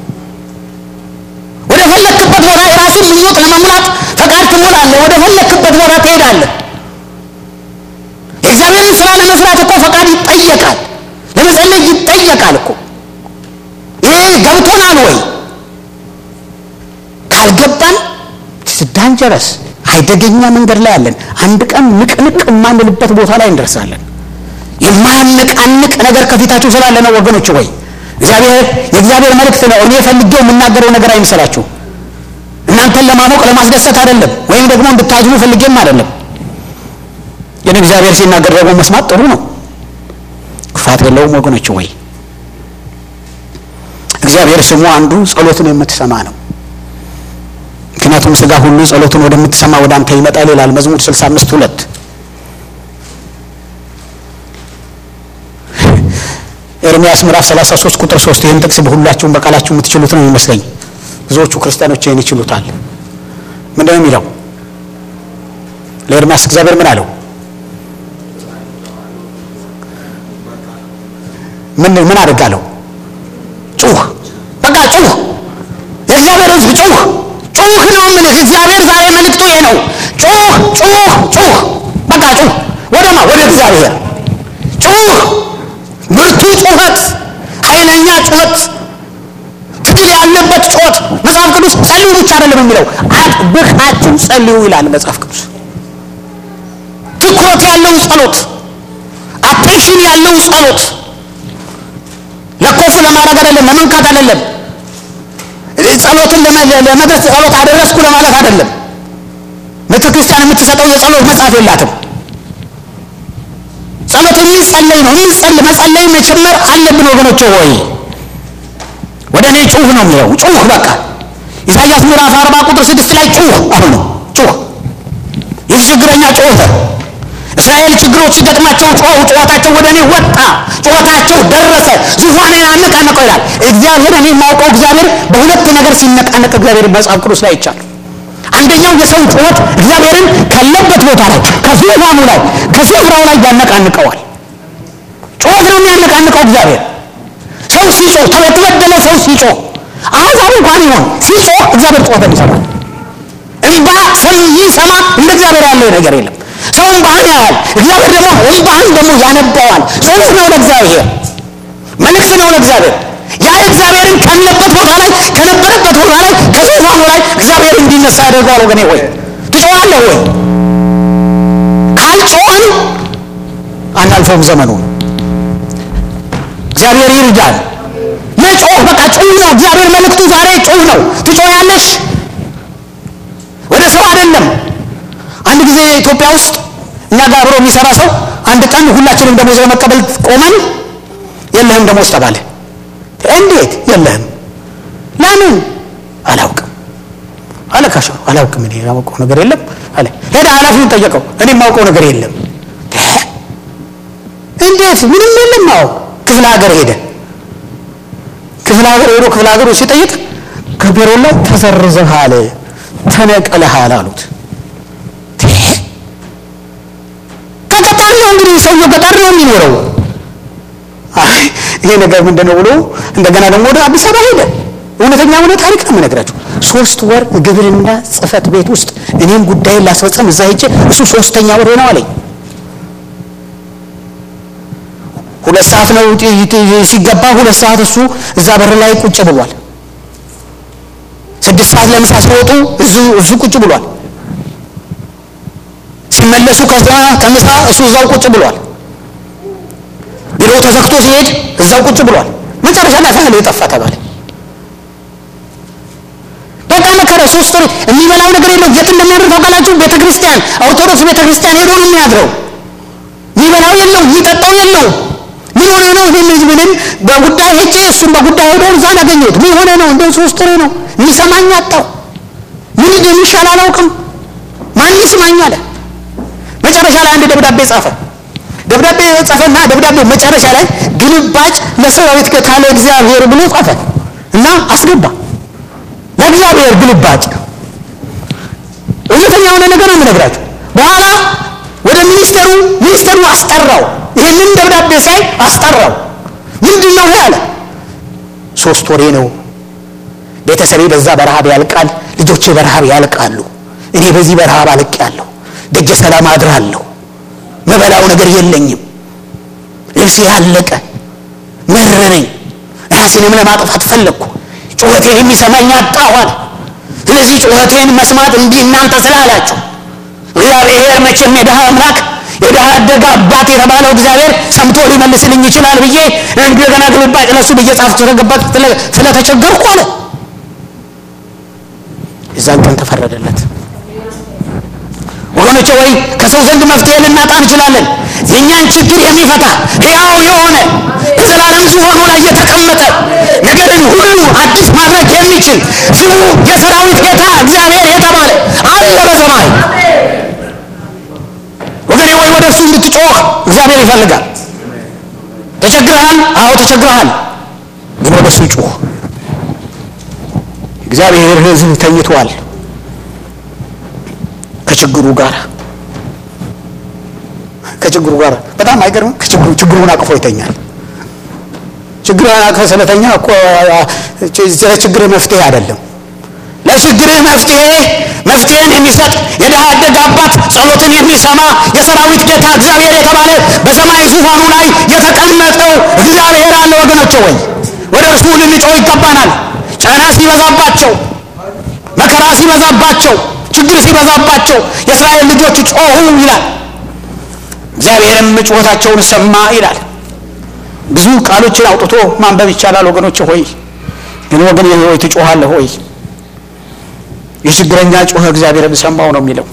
ወደ ፈለክበት ቦታ የራስን ምኞት ለመሙላት ፈቃድ ትሞላለህ። ወደ ፈለክበት ቦታ ትሄዳለህ። የእግዚአብሔርን ስራ ለመስራት እኮ ፈቃድ ይጠየቃል። ለመጸለይ ይጠየቃል እኮ። ይሄ ገብቶናል ወይ? ካልገባን ዳንጀረስ አይደገኛ መንገድ ላይ አለን። አንድ ቀን ንቅንቅ የማንልበት ቦታ ላይ እንደርሳለን። የማያነቃንቅ ነገር ከፊታችሁ ስላለ ነው ወገኖች። ወይ እግዚአብሔር የእግዚአብሔር መልእክት ነው። እኔ ፈልጌው የምናገረው ነገር አይምሰላችሁ። እናንተን ለማሞቅ ለማስደሰት አይደለም፣ ወይም ደግሞ እንድታዝኑ ፈልጌም አይደለም። ግን እግዚአብሔር ሲናገር ደግሞ መስማት ጥሩ ነው፣ ክፋት የለውም ወገኖች። ወይ እግዚአብሔር ስሙ አንዱ ጸሎትን የምትሰማ ነው። ምክንያቱም ስጋ ሁሉ ጸሎትን ወደምትሰማ ወደ አንተ ይመጣል ይላል መዝሙር 65 ሁለት ኤርሚያስ ምዕራፍ 33 ቁጥር 3 ይህን ጥቅስ በሁላችሁም በቃላችሁ የምትችሉት ነው የሚመስለኝ። ብዙዎቹ ክርስቲያኖች ይህን ይችሉታል። ምንድን ነው የሚለው? ለኤርሚያስ እግዚአብሔር ምን አለው? ምን ምን አድርጋለሁ? ጩህ፣ በቃ ጩህ፣ የእግዚአብሔር ሕዝብ ጩህ፣ ጩህ ነው የምልህ። እግዚአብሔር ዛሬ መልእክቱ ይሄ ነው። ጩህ፣ ጩህ፣ ጩህ፣ በቃ ጩህ። ወደማ ወደ እግዚአብሔር ጩህ ብርቱ ጩኸት፣ ኃይለኛ ጩኸት፣ ትግል ያለበት ጩኸት። መጽሐፍ ቅዱስ ጸልዩ ብቻ አይደለም የሚለው አጥብቃችሁ ጸልዩ ይላል መጽሐፍ ቅዱስ። ትኩረት ያለው ጸሎት፣ አቴንሽን ያለው ጸሎት፣ ለኮፍ ለማድረግ አይደለም፣ ለመንካት አይደለም፣ ጸሎትን ለመድረስ ጸሎት አደረስኩ ለማለት አይደለም። ቤተ ክርስቲያን የምትሰጠው የጸሎት መጽሐፍ የላትም። ጸሎት የሚጸለይ ነው። የሚጸልይ መጸለይ መጨመር አለብን ወገኖች ሆይ ወደ እኔ ጩህ ነው የሚለው ጩህ በቃ ኢሳያስ ምዕራፍ አርባ ቁጥር ስድስት ላይ ጩህ አሁን ነው ጩህ ይህ ችግረኛ ጮኸ እስራኤል ችግሮች ሲገጥማቸው ጮሁ ጩኸታቸው ወደ እኔ ወጣ ጩኸታቸው ደረሰ ዙፋኔን አነቃነቀው ይላል እግዚአብሔር እኔ የማውቀው እግዚአብሔር በሁለት ነገር ሲነቃነቅ እግዚአብሔር መጽሐፍ ቅዱስ ላይ ይቻል አንደኛው የሰው ጩኸት እግዚአብሔርን ካለበት ቦታ ላይ ከዙፋኑ ላይ ከስፍራው ላይ ያነቃንቀዋል። ጩኸት ነው የሚያነቃንቀው እግዚአብሔር። ሰው ሲጮህ የተበደለ ሰው ሲጮህ አሕዛብ እንኳን ይሆን ሲጮህ እግዚአብሔር ጩኸትን ይሰማል። እንባ ሰው ይሰማ እንደ እግዚአብሔር ያለ ነገር የለም። ሰው እንባህን ያያል፣ እግዚአብሔር ደግሞ እንባህን ደግሞ ያነባዋል። ጸሎት ነው ለእግዚአብሔር፣ መልእክት ነው ለእግዚአብሔር ያ እግዚአብሔርን ካለበት ቦታ ላይ ከነበረበት ቦታ ላይ ከዙፋኑ ላይ እግዚአብሔር እንዲነሳ ያደርገዋል። ወገኔ ወይ ትጮኻለህ ወይ? ካልጮኽን አናልፈውም ዘመኑን። እግዚአብሔር ይርዳል። መጮህ በቃ ጩህ ነው። እግዚአብሔር መልእክቱ ዛሬ ጩህ ነው። ትጮያለሽ፣ ወደ ሰው አይደለም። አንድ ጊዜ ኢትዮጵያ ውስጥ እኛ ጋር አብሮ የሚሰራ ሰው አንድ ቀን ሁላችንም ደሞዝ ለመቀበል ቆመን የለህም ደሞዝ ተባለ። እንዴት የለህም? ለምን? አላውቅም አለ ካሸሩ። አላውቅም እኔ ያውቀው ነገር የለም አለ። ሄደ ኃላፊውን ጠየቀው። እኔ የማውቀው ነገር የለም። እንዴት ምንም የለም? አዎ ክፍለ ሀገር ሄደ። ክፍለ ሀገር ሄዶ ክፍለ ሀገሩ ሲጠይቅ ከቢሮ ላይ ተሰርዘሃል፣ ተነቀለሃል አሉት። ከገጠር ነው እንግዲህ ሰውየው ገጠር ነው የሚኖረው ይሄ ነገር ምንድን ነው ብሎ እንደገና ደግሞ ወደ አዲስ አበባ ሄደ። እውነተኛ ሆነ ታሪክ ነው የምነግራችሁ። ሶስት ወር ግብርና ጽሕፈት ቤት ውስጥ እኔም ጉዳይን ላስፈጸም እዛ ሄጄ እሱ ሶስተኛ ወር ነው አለኝ። ሁለት ሰዓት ነው ሲገባ፣ ሁለት ሰዓት እሱ እዛ በር ላይ ቁጭ ብሏል። ስድስት ሰዓት ለምሳ ሲወጡ እሱ ቁጭ ብሏል። ሲመለሱ ከዛ ከምሳ እሱ እዛው ቁጭ ብሏል። ቢሮ ተዘግቶ ሲሄድ እዛው ቁጭ ብሏል። መጨረሻ ላይ ሳህል የጠፋ ተባለ። በቃ መከረ። ሶስት ወር የሚበላው ነገር የለው። የት እንደሚያድር ታውቃላችሁ? ቤተ ክርስቲያን፣ ኦርቶዶክስ ቤተ ክርስቲያን ሄዶ ነው የሚያድረው። የሚበላው የለው፣ የሚጠጣው የለው። ምን ሆነ ነው ይህን ህዝብ ብልን በጉዳይ ሄጄ እሱም በጉዳይ ሄዶ እዛ አገኘሁት። ምን ሆነ ነው እንደ ሶስት ወሬ ነው የሚሰማኝ አጣው። ምን እንደሚሻል አላውቅም። ማን ይስማኝ አለ። መጨረሻ ላይ አንድ ደብዳቤ ጻፈ። ደብዳቤ ጻፈና ደብዳቤ መጨረሻ ላይ ግልባጭ ለሰራዊት ካለ እግዚአብሔር ብሎ ጻፈ እና አስገባ። ለእግዚአብሔር ግልባጭ እውነተኛ የሆነ ነገር ነው የምነግራችሁ። በኋላ ወደ ሚኒስቴሩ ሚኒስቴሩ አስጠራው። ይህንን ደብዳቤ ሳይ አስጠራው። ምንድን ነው አለ። ሶስት ወሬ ነው። ቤተሰቤ በዛ በረሃብ ያልቃል፣ ልጆቼ በረሃብ ያልቃሉ። እኔ በዚህ በረሃብ አልቄያለሁ። ደጀ ሰላም አድራለሁ። መበላው ነገር የለኝም። ልብሴ ያለቀ መረረኝ። ራሴንም ለማጥፋት ፈለግኩ። ጩኸቴን የሚሰማኝ አጣሁ አለ። ስለዚህ ጩኸቴን መስማት እምቢ እናንተ ስላላችሁ እግዚአብሔር መቼም የድሃ አምላክ የድሃ አደግ አባት የተባለው እግዚአብሔር ሰምቶ ሊመልስልኝ ይችላል ብዬ እንደገና ግልባጭ ለሱ ብዬ ጻፍ ተረገባት ስለተቸገርኩ አለ። የዛን ቀን ተፈረደለት። ወገኖቼ ወይ ከሰው ዘንድ መፍትሄ ልናጣ እንችላለን። የእኛን ችግር የሚፈታ ሕያው የሆነ በዘላለም ዙፋኑ ላይ የተቀመጠ ነገርን ሁሉ አዲስ ማድረግ የሚችል ስሙ የሰራዊት ጌታ እግዚአብሔር የተባለ አለ በሰማይ። ወገኔ ወይ ወደ እሱ እንድትጮህ እግዚአብሔር ይፈልጋል። ተቸግረሃል? አዎ ተቸግረሃል። ግን ወደ እሱ ጩህ። እግዚአብሔር ሕዝብ ተኝቷል ከችግሩ ጋር ከችግሩ ጋር በጣም አይገርምም? ከችግሩ ችግሩን አቅፎ ይተኛል። ችግሩን አቅፎ ስለተኛ እኮ ለችግር መፍትሄ አይደለም። ለችግርህ መፍትሄ መፍትሄን የሚሰጥ የድሃ አደግ አባት ጸሎትን የሚሰማ የሰራዊት ጌታ እግዚአብሔር የተባለ በሰማይ ዙፋኑ ላይ የተቀመጠው እግዚአብሔር አለ። ወገኖች ወይ ወደ እርሱ ልንጮህ ይገባናል። ጫና ሲበዛባቸው፣ መከራ ሲበዛባቸው፣ ችግር ሲበዛባቸው የእስራኤል ልጆች ጮሁ ይላል። እግዚአብሔርም ጩኸታቸውን ሰማ ይላል። ብዙ ቃሎችን አውጥቶ ማንበብ ይቻላል ወገኖች ሆይ፣ ግን ወገን ሆይ ትጮኻለህ ሆይ የችግረኛ ጮኸ እግዚአብሔርም ሰማው ነው የሚለው።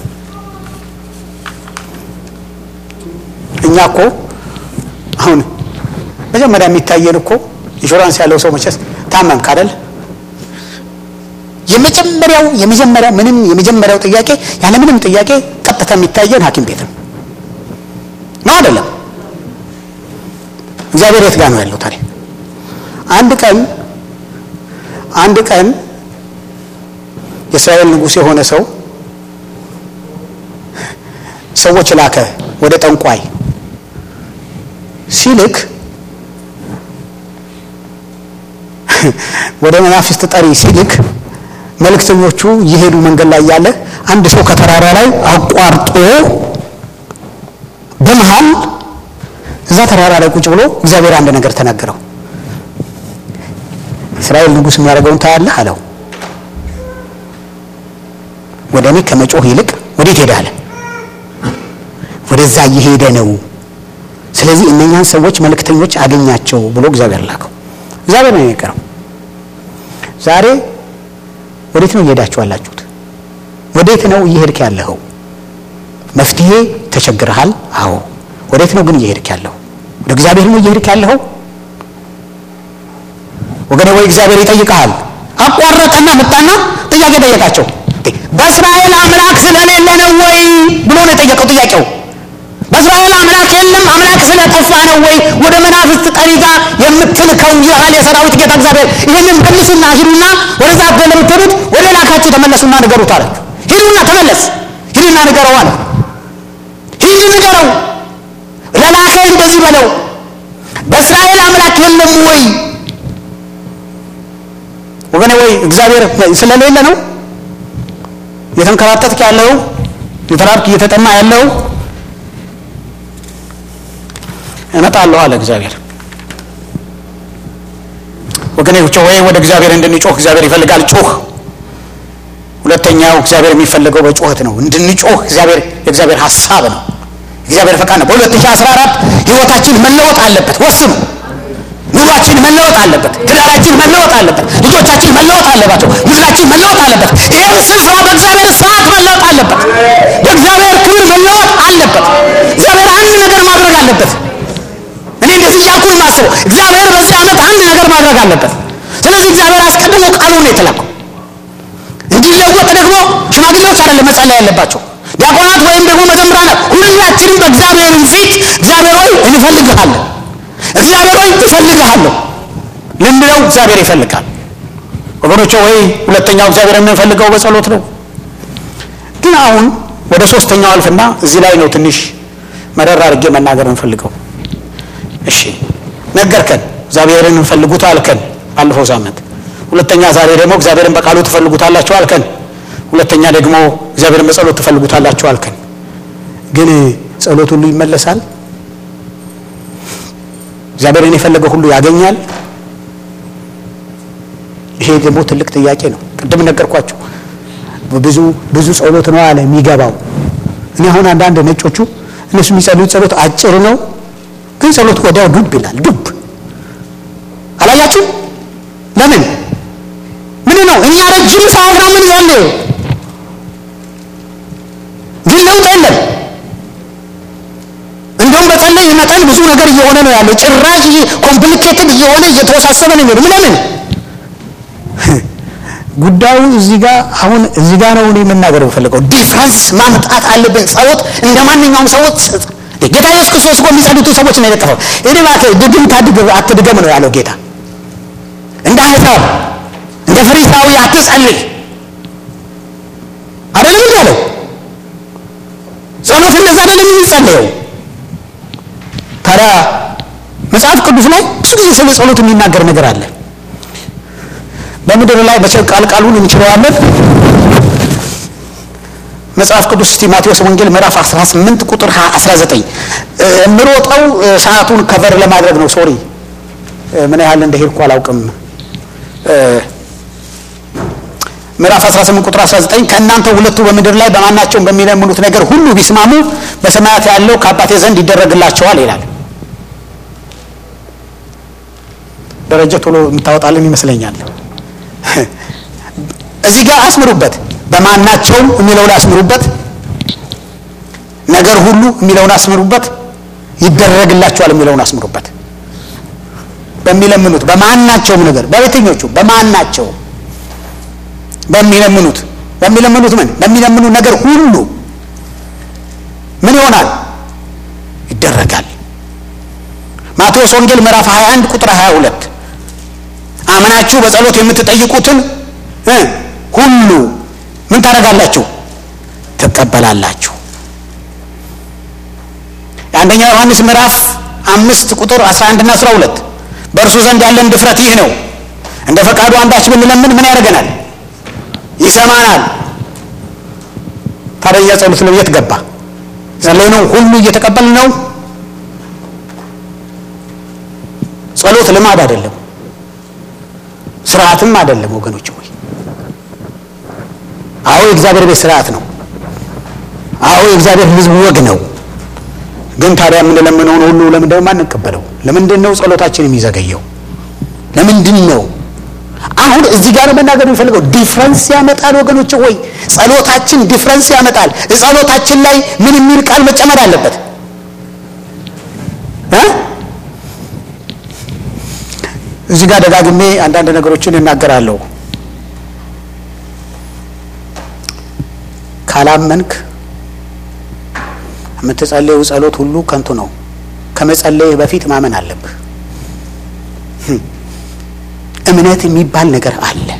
እኛ እኮ አሁን መጀመሪያ የሚታየን እኮ ኢንሹራንስ ያለው ሰው መቼስ ታመምክ አይደል? የመጀመሪያው የመጀመሪያ ምንም የመጀመሪያው ጥያቄ ያለ ምንም ጥያቄ ቀጥታ የሚታየን ሐኪም ቤት ነው ነው አይደለም? እግዚአብሔር የት ጋር ነው ያለው ታዲያ? አንድ ቀን አንድ ቀን የእስራኤል ንጉሥ የሆነ ሰው ሰዎች ላከ ወደ ጠንቋይ ሲልክ ወደ መናፍስት ጠሪ ሲልክ መልእክተኞቹ እየሄዱ መንገድ ላይ ያለ አንድ ሰው ከተራራ ላይ አቋርጦ በመሃል እዛ ተራራ ላይ ቁጭ ብሎ እግዚአብሔር አንድ ነገር ተናገረው። እስራኤል ንጉሥ የሚያደርገውን ታያለህ አለው። ወደ እኔ ከመጮህ ይልቅ ወዴት ሄዳለ? ወደዛ እየሄደ ነው። ስለዚህ እነኛን ሰዎች መልእክተኞች አገኛቸው ብሎ እግዚአብሔር ላከው። እግዚአብሔር ነው የነገረው። ዛሬ ወዴት ነው እየሄዳችሁ ያላችሁት? ወዴት ነው እየሄድክ ያለኸው? መፍትሄ ተቸግረሃል? አዎ። ወዴት ነው ግን እየሄድክ ያለኸው? ወደ እግዚአብሔር ነው እየሄድክ ያለኸው? ወገኔ ወይ እግዚአብሔር ይጠይቀሃል። አቋረጠና መጣና ጥያቄ ጠየቃቸው። በእስራኤል አምላክ ስለሌለ ነው ወይ ብሎ ነው የጠየቀው ጥያቄው። በእስራኤል አምላክ የለም አምላክ ስለጠፋ ነው ወይ ወደ መናፍስት ጠሪ ጋር የምትልከው ይልሃል የሰራዊት ጌታ እግዚአብሔር። ይህንን መልሱና ሂዱና ወደዛ ለምትሄዱት ወደ ላካችሁ ተመለሱና ንገሩት አለ። ሂዱና ተመለስ፣ ሂዱና ንገረው አለ። ሂድ ንገረው፣ ለላከ እንደዚህ በለው፣ በእስራኤል አምላክ የለም ወይ ወገኔ ወይ እግዚአብሔር ስለሌለ ነው የተንከራተትክ ያለው የተራብክ እየተጠማ ያለው እመጣለሁ አለ እግዚአብሔር። ወገኖች ወይ ወደ እግዚአብሔር እንድንጮህ እግዚአብሔር ይፈልጋል። ጮህ። ሁለተኛው እግዚአብሔር የሚፈልገው በጩኸት ነው እንድንጮህ እግዚአብሔር የእግዚአብሔር ሀሳብ ነው፣ እግዚአብሔር ፈቃድ ነው። በ2014 ህይወታችን መለወጥ አለበት። ወስኑ። ኑሯችን መለወጥ አለበት። ትዳራችን መለወጥ አለበት። ልጆቻችን መለወጥ አለባቸው። ምድራችን መለወጥ አለበት። ይህም ስፍራ በእግዚአብሔር ሰዓት መለወጥ አለበት። በእግዚአብሔር ክብር መለወጥ አለበት። እግዚአብሔር አንድ ነገር ማድረግ አለበት። እኔ እንደዚህ እያልኩ የማስበው እግዚአብሔር በዚህ ዓመት አንድ ነገር ማድረግ አለበት። ስለዚህ እግዚአብሔር አስቀድሞ ቃሉን ነው የተላከው። እንዲለወጥ ደግሞ ሽማግሌዎች አይደለም መጸለይ ያለባቸው ዲያቆናት ወይም ደግሞ መዘምራናት፣ ሁላችንም በእግዚአብሔር ፊት እግዚአብሔር ሆይ እንፈልግሃለን እግዚአብሔር ሆይ እፈልግሃለሁ ልንለው እግዚአብሔር ይፈልጋል። ወገኖቼ ወይ ሁለተኛው እግዚአብሔር የምንፈልገው በጸሎት ነው። ግን አሁን ወደ ሶስተኛው አልፍና እዚህ ላይ ነው ትንሽ መረር አድርጌ መናገር እንፈልገው። እሺ ነገርከን፣ እግዚአብሔርን እንፈልጉት አልከን ባለፈው ሳምንት። ሁለተኛ ዛሬ ደግሞ እግዚአብሔርን በቃሉ ትፈልጉታላችሁ አልከን። ሁለተኛ ደግሞ እግዚአብሔርን በጸሎት ትፈልጉታላችሁ አልከን። ግን ጸሎት ሁሉ ይመለሳል? እግዚአብሔርን የፈለገ ሁሉ ያገኛል? ይሄ ደግሞ ትልቅ ጥያቄ ነው። ቅድም ነገርኳችሁ። ብዙ ብዙ ጸሎት ነው አለ የሚገባው። እኔ አሁን አንዳንድ ነጮቹ እነሱ የሚጸልዩት ጸሎት አጭር ነው፣ ግን ጸሎት ወዲያው ዱብ ይላል። ዱብ አላያችሁ? ለምን ምን ነው? እኛ ረጅም ሰዓት ነው ምን ጸልየው፣ ግን ለውጥ የለም። እንደውም በጸለይ መጠን ብዙ ነገር እየሆነ ነው ያለው። ጭራሽ ኮምፕሊኬትድ እየሆነ እየተወሳሰበ ነው የሚሄዱ ለምን ጉዳዩ እዚህ ጋር አሁን እዚህ ጋር ነው እኔ መናገር የምፈልገው። ዲፍረንስ ማምጣት አለብን። ጸሎት እንደ ማንኛውም ሰዎች ጌታ ኢየሱስ ክርስቶስ እኮ የሚጸልዩትን ሰዎች ነው የነቀፈው። እኔ እባክህ ድግም ታድግ አትድገም ነው ያለው ጌታ። እንደ አሕዛብ እንደ ፈሪሳዊ አትጸልይ አይደለም እንዲ ያለው። ጸሎት እንደዛ አይደለም የሚጸለየው። ታዲያ መጽሐፍ ቅዱስ ላይ ብዙ ጊዜ ስለ ጸሎት የሚናገር ነገር አለ። በምድር ላይ መቼም ቃል ቃሉን እንችለዋለን። መጽሐፍ ቅዱስ እስቲ ማቴዎስ ወንጌል ምዕራፍ 18 ቁጥር 19 የምሮጠው ሰዓቱን ከቨር ለማድረግ ነው። ሶሪ ምን ያህል እንደሄድኩ አላውቅም። ምዕራፍ 18 ቁጥር 19 ከእናንተ ሁለቱ በምድር ላይ በማናቸውም በሚለምኑት ነገር ሁሉ ቢስማሙ በሰማያት ያለው ከአባቴ ዘንድ ይደረግላቸዋል ይላል። ደረጃ ቶሎ የምታወጣልን ይመስለኛል። እዚህ ጋር አስምሩበት። በማናቸውም የሚለውን አስምሩበት። ነገር ሁሉ የሚለውን አስምሩበት። ይደረግላቸዋል የሚለውን አስምሩበት። በሚለምኑት በማናቸውም ነገር በየትኞቹ በማናቸው በሚለምኑት በሚለምኑት ምን በሚለምኑት ነገር ሁሉ ምን ይሆናል? ይደረጋል። ማቴዎስ ወንጌል ምዕራፍ 21 ቁጥር 22 አምናችሁ በጸሎት የምትጠይቁትን ሁሉ ምን ታደርጋላችሁ? ትቀበላላችሁ። የአንደኛ ዮሐንስ ምዕራፍ አምስት ቁጥር 11 እና 12 በእርሱ ዘንድ ያለን ድፍረት ይህ ነው፣ እንደ ፈቃዱ አንዳች ብንለምን ምን ያደርገናል? ይሰማናል። ታዲያ እኛ ጸሎት ነው የት ገባ? ጸለይነው ሁሉ እየተቀበልን ነው። ጸሎት ልማድ አይደለም፣ ስርዓትም አይደለም ወገኖች ሆይ። አዎ የእግዚአብሔር ቤት ስርዓት ነው። አዎ የእግዚአብሔር ሕዝብ ወግ ነው። ግን ታዲያ የምንለምነውን ሁሉ ለምንድን ነው የማንቀበለው? ለምንድን ነው ጸሎታችን የሚዘገየው? ለምንድን ነው? አሁን እዚህ ጋር መናገር የሚፈልገው ዲፍረንስ ያመጣል ወገኖች ወይ ጸሎታችን ዲፍረንስ ያመጣል። ጸሎታችን ላይ ምን የሚል ቃል መጨመር አለበት እ እዚህ ጋር ደጋግሜ አንዳንድ ነገሮችን እናገራለሁ። ካላመንክ የምትጸልየው ጸሎት ሁሉ ከንቱ ነው። ከመጸለይህ በፊት ማመን አለብህ። እምነት የሚባል ነገር አለ።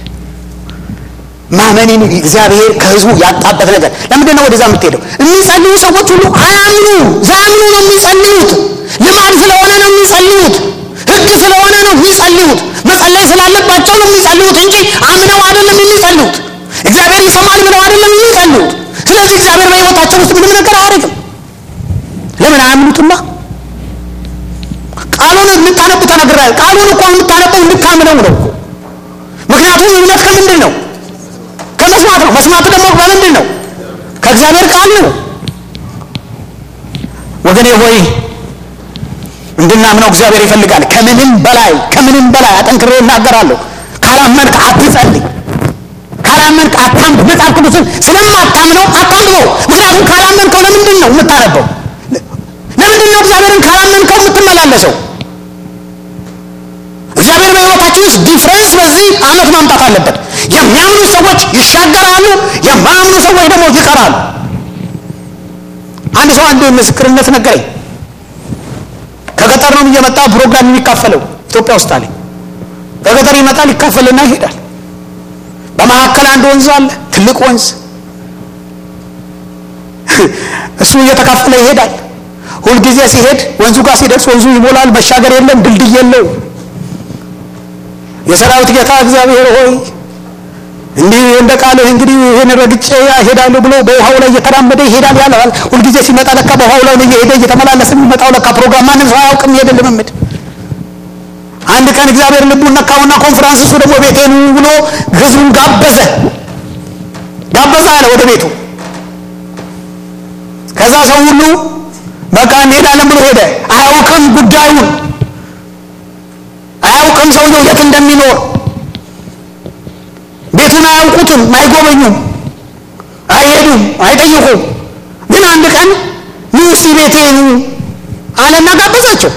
ማመንን እግዚአብሔር ከህዝቡ ያጣበት ነገር ለምንድን ነው ወደዛ የምትሄደው? የሚጸልዩ ሰዎች ሁሉ አያምኑ ዛምኑ ነው የሚጸልዩት። ልማድ ስለሆነ ነው የሚጸልዩት። ህግ ስለሆነ ነው የሚጸልዩት። መጸለይ ስላለባቸው ነው የሚጸልዩት እንጂ አምነው አይደለም የሚጸልዩት። እግዚአብሔር ይሰማል ብለው አይደለም የሚጸልዩት። ስለዚህ እግዚአብሔር በህይወታቸው ውስጥ ምንም ነገር አያደርግም። ለምን አያምኑትማ? ቃሉን እንድታነቡ ተነግራል። ቃሉን እኮ የምታነበው እንድታምነው ነው እኮ። ምክንያቱም እምነት ከምንድን ነው? ከመስማት ነው። መስማት ደግሞ በምንድን ነው? ከእግዚአብሔር ቃል ነው። ወገኔ ሆይ እንድናምነው እግዚአብሔር ይፈልጋል። ከምንም በላይ ከምንም በላይ አጠንክሬ እናገራለሁ። ካላመንክ አትጸልይ። ካላመንክ አታንብ። መጽሐፍ ቅዱስን ስለማታምነው አታንብበው። ምክንያቱም ካላመንከው ለምንድን ነው የምታነበው? ለምንድን ነው እግዚአብሔርን ካላመንከው የምትመላለሰው? እግዚአብሔር በሕይወታችን ውስጥ ዲፍረንስ በዚህ ዓመት ማምጣት አለበት። የሚያምኑ ሰዎች ይሻገራሉ፣ የማያምኑ ሰዎች ደግሞ ይቀራሉ። አንድ ሰው አንድ ምስክርነት ነገረኝ። ከገጠር ነው እየመጣ ፕሮግራም የሚካፈለው ኢትዮጵያ ውስጥ አለኝ። ከገጠር ይመጣል ይካፈልና ይሄዳል። በመካከል አንድ ወንዝ አለ፣ ትልቅ ወንዝ። እሱ እየተካፈለ ይሄዳል። ሁልጊዜ ሲሄድ ወንዙ ጋር ሲደርስ ወንዙ ይሞላል። መሻገር የለም፣ ድልድይ የለው። የሰራዊት ጌታ እግዚአብሔር ሆይ እንዲህ እንደ ቃልህ እንግዲህ ይህን ረግጬ እሄዳለሁ ብሎ በውሃው ላይ እየተራመደ ይሄዳል ያለዋል። ሁልጊዜ ሲመጣ ለካ በውሃው ላይ እየሄደ እየተመላለሰ የሚመጣው ለካ ፕሮግራም ማንም ሰው አያውቅም። ይሄድ ልምምድ አንድ ቀን እግዚአብሔር ልቡን ነካውና ኮንፈረንስ እሱ ደግሞ ቤቴኑ ብሎ ህዝቡን ጋበዘ ጋበዘ አለ ወደ ቤቱ። ከዛ ሰው ሁሉ በቃ እንሄዳለን ብሎ ሄደ። አያውቅም ጉዳዩን አያውቅም ሰውየው የት እንደሚኖር ቤቱን አያውቁትም፣ አይጎበኙም፣ አይሄዱም፣ አይጠይቁም። ግን አንድ ቀን ኑ እስቲ ቤቴ ኑ አለና ጋበዛቸው።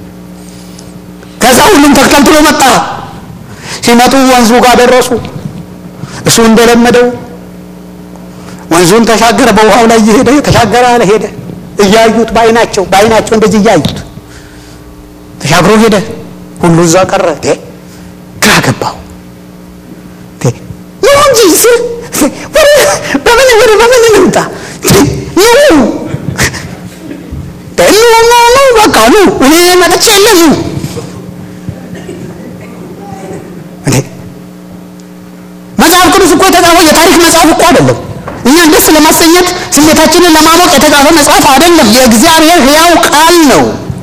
ከዛ ሁሉም ተከትሎ መጣ። ሲመጡ ወንዙ ጋር ደረሱ። እሱ እንደለመደው ወንዙን ተሻገረ። በውሃው ላይ እየሄደ ተሻገረ አለ ሄደ። እያዩት በአይናቸው በአይናቸው እንደዚህ እያዩት ተሻግሮ ሄደ። ሁሉ እዛ ቀረ። ግራ ገባው። ነው እንጂ በምን ወደ በምን እንምጣ ነው ኑ ኑ በቃ ኑ እኔ መጥቼ የለም ኑ መጽሐፍ ቅዱስ እኮ የተጻፈው የታሪክ መጽሐፍ እኮ አይደለም። እኛን ደስ ለማሰኘት ስሜታችንን ለማሞቅ የተጻፈ መጽሐፍ አይደለም። የእግዚአብሔር ሕያው ቃል ነው።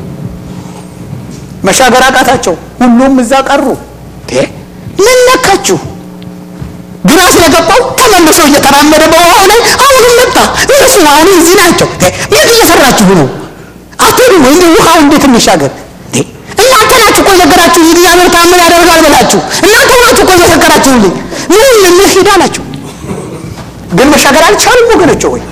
መሻገር አቃታቸው። ሁሉም እዛ ቀሩ። ምን ነካችሁ? ግራ ስለገባው ተመልሶ እየተራመደ በውሃው ላይ አሁንም መጣ። እነሱ አሁን እዚህ ናቸው። የት እየሰራችሁ ነው? አትሄዱ ወይ? ውሃው እንዴት እንሻገር? እናንተ ናችሁ እኮ የነገራችሁ እግዚአብሔር ታምር ያደርጋል ብላችሁ እናንተ ናችሁ እኮ የመሰከራችሁልኝ። ምን እንሂድ አላችሁ። ግን መሻገር አልቻሉም ወገኖች ሆይ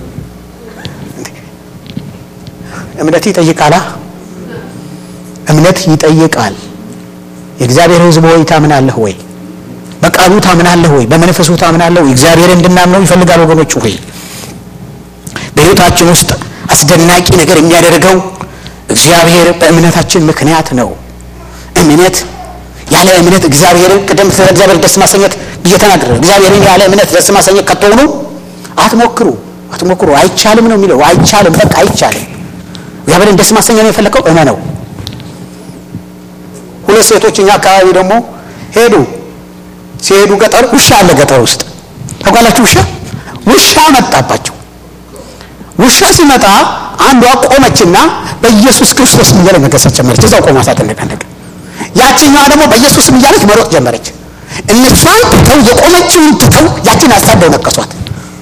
እምነት ይጠይቃላ እምነት ይጠይቃል የእግዚአብሔር ህዝብ ሆይ ታምናለህ ወይ በቃሉ ታምናለህ ወይ በመንፈሱ ታምናለህ ወይ እግዚአብሔር እንድናምነው ይፈልጋል ወገኖች ሆይ በህይወታችን ውስጥ አስደናቂ ነገር የሚያደርገው እግዚአብሔር በእምነታችን ምክንያት ነው እምነት ያለ እምነት እግዚአብሔርን ቅደም ስለ እግዚአብሔር ደስ ማሰኘት ብዬ ተናግረ እግዚአብሔርን ያለ እምነት ደስ ማሰኘት ከተሆኑ አትሞክሩ አትሞክሩ አይቻልም ነው የሚለው አይቻልም በቃ አይቻልም እግዚአብሔርን ደስ ማሰኘት ነው የፈለገው እመነው ሁለት ሴቶች እኛ አካባቢ ደግሞ ሄዱ ሲሄዱ ገጠር ውሻ አለ ገጠር ውስጥ ታውቃላችሁ ውሻ ውሻ መጣባቸው ውሻ ሲመጣ አንዷ ቆመችና በኢየሱስ ክርስቶስ እያለ መገሰት ጀመረች እዛው ቆማ ሳትነቃነቅ ያችኛዋ ደግሞ በኢየሱስ እያለች መሮጥ ጀመረች እነሷን ትተው የቆመችውን ትተው ያችን አሳደው ነቀሷት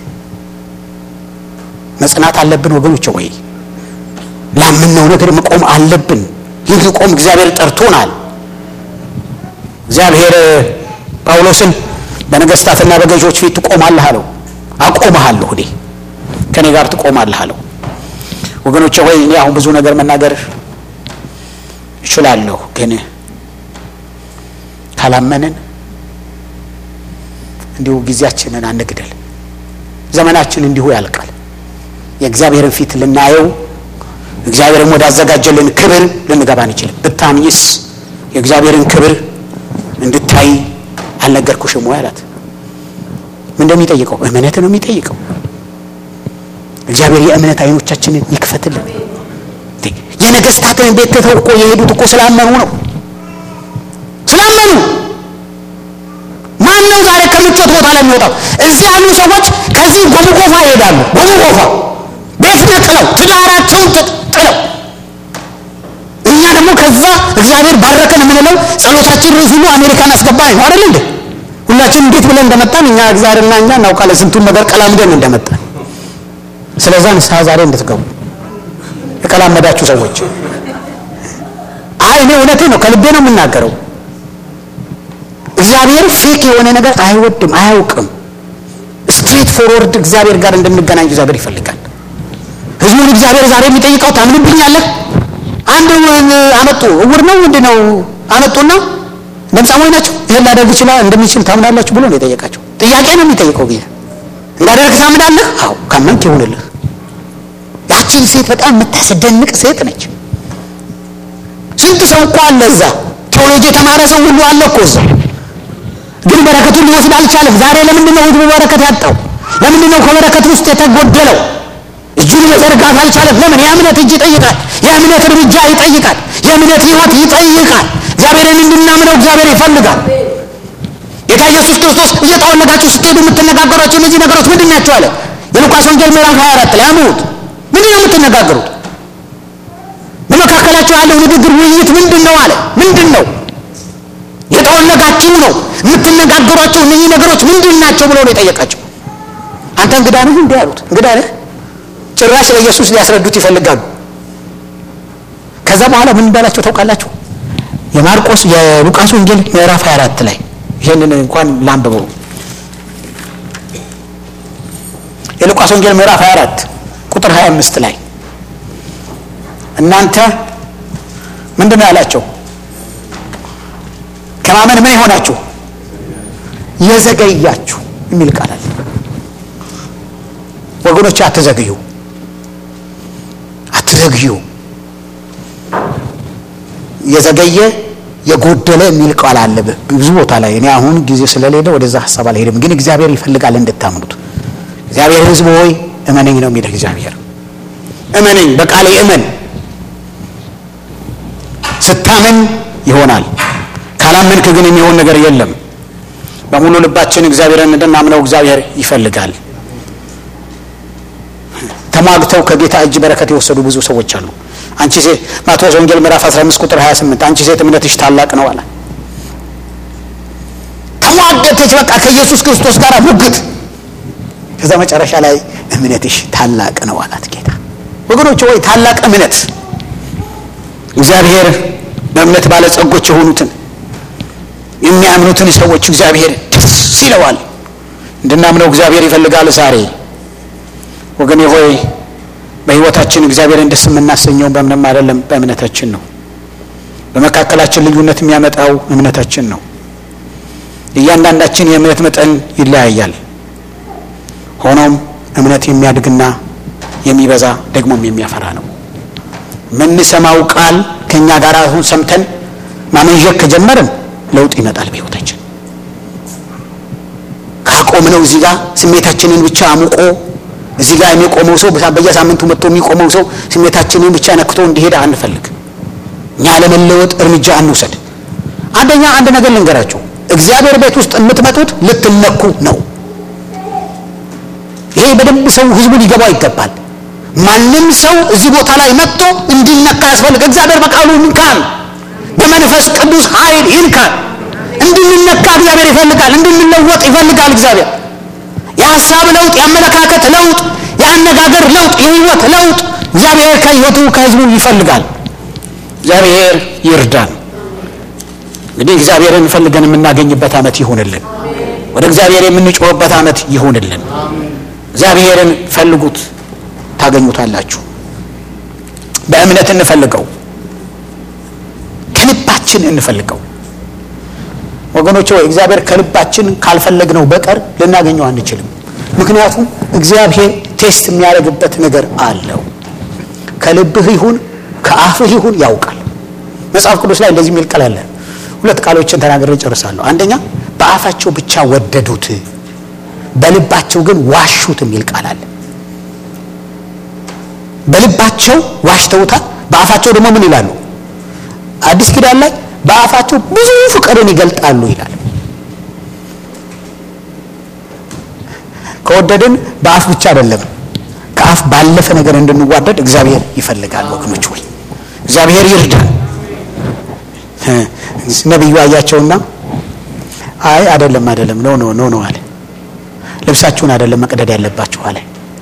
መጽናት አለብን ወገኖች ወይ ላምነው ነገር መቆም አለብን ልንቆም እግዚአብሔር ጠርቶናል እግዚአብሔር ጳውሎስን በነገስታትና በገዦች ፊት ትቆማለህ አለው አቆመሃለሁ እኔ ከኔ ጋር ትቆማለህ አለው ወገኖቼ ሆይ እኔ አሁን ብዙ ነገር መናገር እችላለሁ ግን ካላመንን እንዲሁ ጊዜያችንን አንግደል ዘመናችን እንዲሁ ያልቃል የእግዚአብሔርን ፊት ልናየው እግዚአብሔርም ወዳዘጋጀልን ክብር ልንገባ አንችልም ብታምኝስ የእግዚአብሔርን ክብር እንድታይ አልነገርኩሽም ወይ አላት ምን እንደሚጠይቀው እምነት ነው የሚጠይቀው እግዚአብሔር የእምነት አይኖቻችንን ይክፈትልን የነገስታትን ቤት ትተው እኮ የሄዱት እኮ ስላመኑ ነው ስላመኑ ማን ነው ዛሬ ከምቾት ቦታ ላይ የሚወጣው እዚህ ያሉ ሰዎች ከዚህ ጎምጎፋ ይሄዳሉ ጎምጎፋ ቤት ነጥለው ትዳራቸውን ጥለው እኛ ደግሞ ከዛ እግዚአብሔር ባረከን የምንለው ጸሎታችን ርዕስ ሁሉ አሜሪካን አስገባኝ ነው አይደል እንዴ ሁላችን እንዴት ብለን እንደመጣን እኛ እግዚአብሔርና እኛ እናውቃለን ስንቱን ነገር ቀላምደን እንደመጣን ስለዛ ንስሐ ዛሬ እንድትገቡ የቀላመዳችሁ ሰዎች አይ እኔ እውነቴ ነው ከልቤ ነው የምናገረው እግዚአብሔር ፌክ የሆነ ነገር አይወድም አያውቅም ስትሬት ፎርወርድ እግዚአብሔር ጋር እንድንገናኝ እግዚአብሔር ይፈልጋል ህዝቡን እግዚአብሔር ዛሬ የሚጠይቀው ታምንብኛለህ አንድ አመጡ እውር ነው ምንድ ነው አመጡና ለምጻሞች ናቸው ይህን ላደርግ ይችላል እንደሚችል ታምናላችሁ ብሎ ነው የጠየቃቸው ጥያቄ ነው የሚጠይቀው ጊዜ እንዳደርግ ታምናለህ አዎ ካመንክ ይሁንልህ ያቺን ሴት በጣም የምታስደንቅ ሴት ነች ስንት ሰው እኮ አለ እዛ ቴዎሎጂ የተማረ ሰው ሁሉ አለ እኮ እዛ ግን በረከቱን ሊወስድ አልቻለም ዛሬ ለምንድን ነው ህዝቡ በረከት ያጣው ለምንድን ነው ከበረከት ውስጥ የተጎደለው እጁን መዘርጋት አልቻለም ለምን የእምነት እጅ ይጠይቃል የእምነት እርምጃ ይጠይቃል የእምነት ህይወት ይጠይቃል እግዚአብሔርን እንድናምነው እግዚአብሔር ይፈልጋል ጌታ ኢየሱስ ክርስቶስ እየተወለዳችሁ ስትሄዱ የምትነጋገሯቸው እነዚህ ነገሮች ምንድን ናቸው አለ የሉቃስ ወንጌል ምዕራፍ 24 ላይ አሙት ምንድን ነው የምትነጋገሩት በመካከላቸው ያለው ንግግር ውይይት ምንድን ነው አለ ምንድን ነው የተወለዳችሁ ነው የምትነጋገሯቸው እነዚህ ነገሮች ምንድን ናቸው ብሎ ነው የጠየቃቸው አንተ እንግዳ ነህ እንዲህ አሉት እንግዳ ነህ ጭራሽ ለኢየሱስ ሊያስረዱት ይፈልጋሉ ከዛ በኋላ ምን እንዳላቸው ታውቃላችሁ የማርቆስ የሉቃስ ወንጌል ምዕራፍ 24 ላይ ይህንን እንኳን ላንብበው የሉቃስ ወንጌል ምዕራፍ 24 ቁጥር 25 ላይ እናንተ ምንድን ነው ያላቸው ከማመን ምን የሆናችሁ የዘገያችሁ የሚል ቃል አለ ወገኖች አትዘግዩ አትዘግዩ የዘገየ የጎደለ የሚል ቃል አለ ብዙ ቦታ ላይ እኔ አሁን ጊዜ ስለሌለ ወደዛ ሀሳብ አልሄድም ግን እግዚአብሔር ይፈልጋል እንድታምኑት እግዚአብሔር ህዝብ ሆይ እመነኝ ነው የሚልህ እግዚአብሔር እመነኝ በቃሌ እመን ስታምን ይሆናል ካላመንክ ግን የሚሆን ነገር የለም በሙሉ ልባችን እግዚአብሔርን እንድናምነው እግዚአብሔር ይፈልጋል ተሟግተው ከጌታ እጅ በረከት የወሰዱ ብዙ ሰዎች አሉ አንቺ ሴት ማቴዎስ ወንጌል ምዕራፍ 15 ቁጥር 28 አንቺ ሴት እምነትሽ ታላቅ ነው አለ ተሟገተች በቃ ከኢየሱስ ክርስቶስ ጋር ሙግት ከዛ መጨረሻ ላይ እምነትሽ ታላቅ ነው አላት ጌታ ወገኖች ወይ ታላቅ እምነት እግዚአብሔር በእምነት ባለጸጎች የሆኑትን የሚያምኑትን ሰዎች እግዚአብሔር ደስ ይለዋል እንድናምነው እግዚአብሔር ይፈልጋል ዛሬ ወገኔ ሆይ በህይወታችን እግዚአብሔርን ደስ የምናሰኘው በምንም አይደለም በእምነታችን ነው በመካከላችን ልዩነት የሚያመጣው እምነታችን ነው እያንዳንዳችን የእምነት መጠን ይለያያል ሆኖም እምነት የሚያድግና የሚበዛ ደግሞም የሚያፈራ ነው የምንሰማው ቃል ከእኛ ጋር አሁን ሰምተን ማመንዠት ከጀመርን ለውጥ ይመጣል በህይወታችን ካቆምነው እዚህ ጋር ስሜታችንን ብቻ አሙቆ እዚህ ጋር የሚቆመው ሰው በየሳምንቱ መጥቶ የሚቆመው ሰው ስሜታችንን ብቻ ነክቶ እንዲሄድ አንፈልግ እኛ ለመለወጥ እርምጃ አንውሰድ አንደኛ አንድ ነገር ልንገራችሁ እግዚአብሔር ቤት ውስጥ የምትመጡት ልትነኩ ነው ይሄ በደንብ ሰው ህዝቡ ሊገባው ይገባል ማንም ሰው እዚህ ቦታ ላይ መጥቶ እንዲነካ ያስፈልግ እግዚአብሔር በቃሉ ይንካል በመንፈስ ቅዱስ ኃይል ይንካል እንድንነካ እግዚአብሔር ይፈልጋል እንድንለወጥ ይፈልጋል እግዚአብሔር የሀሳብ ለውጥ የአመለካከት ለውጥ የአነጋገር ለውጥ የህይወት ለውጥ እግዚአብሔር ከህይወቱ ከህዝቡ ይፈልጋል እግዚአብሔር ይርዳን እንግዲህ እግዚአብሔርን ፈልገን የምናገኝበት አመት ይሁንልን ወደ እግዚአብሔር የምንጮህበት አመት ይሁንልን እግዚአብሔርን ፈልጉት ታገኙታላችሁ በእምነት እንፈልገው ከልባችን እንፈልገው ወገኖች ወይ እግዚአብሔር ከልባችን ካልፈለግነው በቀር ልናገኘው አንችልም ምክንያቱም እግዚአብሔር ቴስት የሚያደርግበት ነገር አለው ከልብህ ይሁን ከአፍህ ይሁን ያውቃል መጽሐፍ ቅዱስ ላይ እንደዚህ የሚል ቃል አለ ሁለት ቃሎችን ተናግሬ ጨርሳለሁ አንደኛ በአፋቸው ብቻ ወደዱት በልባቸው ግን ዋሹት የሚል ቃል አለ በልባቸው ዋሽተውታል በአፋቸው ደግሞ ምን ይላሉ አዲስ ኪዳን ላይ በአፋቸው ብዙ ፍቅርን ይገልጣሉ ይላል ከወደድን በአፍ ብቻ አይደለም ከአፍ ባለፈ ነገር እንድንዋደድ እግዚአብሔር ይፈልጋል ወገኖች ወይ እግዚአብሔር ይርዳል ነቢዩ አያቸውና አይ አይደለም አይደለም ኖ ኖ ኖ ኖ አለ ልብሳችሁን አይደለም መቅደድ ያለባችሁ አለ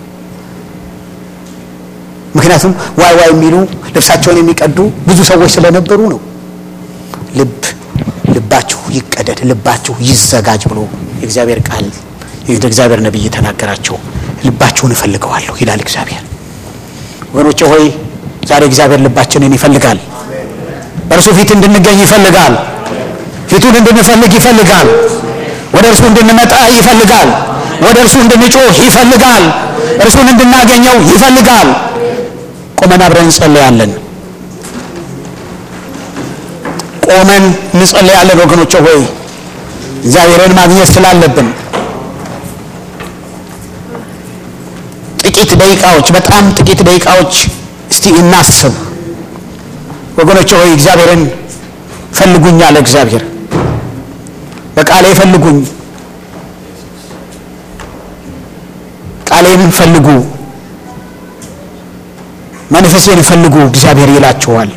ምክንያቱም ዋይ ዋይ የሚሉ ልብሳቸውን የሚቀዱ ብዙ ሰዎች ስለነበሩ ነው ልብ ልባችሁ ይቀደድ ልባችሁ ይዘጋጅ ብሎ የእግዚአብሔር ቃል የእግዚአብሔር ነቢይ ተናገራቸው ልባችሁን እፈልገዋለሁ ይላል እግዚአብሔር ወገኖቼ ሆይ ዛሬ እግዚአብሔር ልባችንን ይፈልጋል በእርሱ ፊት እንድንገኝ ይፈልጋል ፊቱን እንድንፈልግ ይፈልጋል ወደ እርሱ እንድንመጣ ይፈልጋል ወደ እርሱ እንድንጮህ ይፈልጋል እርሱን እንድናገኘው ይፈልጋል ቆመን አብረን እንጸለያለን ቆመን እንጸለያለን ወገኖቼ ሆይ እግዚአብሔርን ማግኘት ስላለብን ጥቂት ደቂቃዎች በጣም ጥቂት ደቂቃዎች እስቲ እናስብ ወገኖቼ ሆይ እግዚአብሔርን ፈልጉኝ አለ እግዚአብሔር በቃሉ በቃሌ ፈልጉኝ፣ ቃሌን ፈልጉ፣ መንፈሴን ፈልጉ እግዚአብሔር ይላችኋል።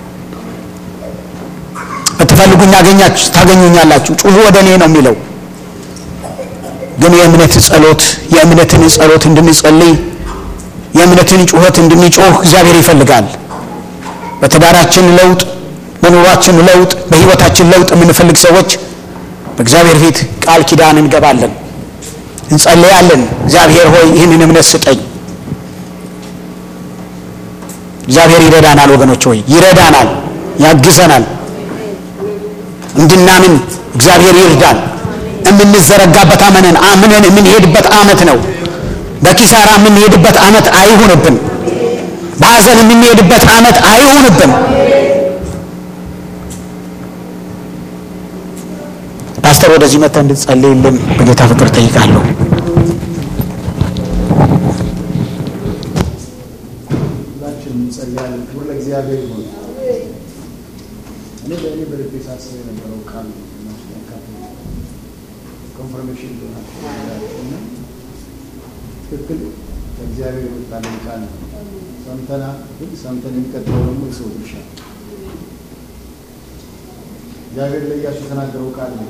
ብትፈልጉኝ አገኛችሁ ታገኙኛላችሁ፣ ጩሁ ወደ እኔ ነው የሚለው። ግን የእምነት ጸሎት የእምነትን ጸሎት እንድንጸልይ የእምነትን ጩኸት እንድንጮህ እግዚአብሔር ይፈልጋል። በትዳራችን ለውጥ፣ በኑሯችን ለውጥ፣ በሕይወታችን ለውጥ የምንፈልግ ሰዎች በእግዚአብሔር ፊት ቃል ኪዳን እንገባለን፣ እንጸልያለን። እግዚአብሔር ሆይ ይህንን እምነት ስጠኝ። እግዚአብሔር ይረዳናል። ወገኖች ሆይ ይረዳናል፣ ያግዘናል። እንድናምን እግዚአብሔር ይርዳል። የምንዘረጋበት አመንን አምነን የምንሄድበት አመት ነው። በኪሳራ የምንሄድበት አመት አይሁንብን። በሐዘን የምንሄድበት አመት አይሁንብን። ፓስተር ወደዚህ መጥተህ እንድትጸልይልን በጌታ ፍቅር ጠይቃለሁ።
ሁላችንም እንጸልያለን። ክብር ለእግዚአብሔር ይሁን። እኔ በእኔ በልቤ ሳስብ የነበረው ቃል ኮንፈርሜሽን ሆናቸውና ትክክል ከእግዚአብሔር የወጣልን ቃል ነው። ሰምተና ግን ሰምተን የሚቀጥለው ደግሞ የሰው ድርሻ ነው። እግዚአብሔር ለኢያሱ የተናገረው ቃል ነው።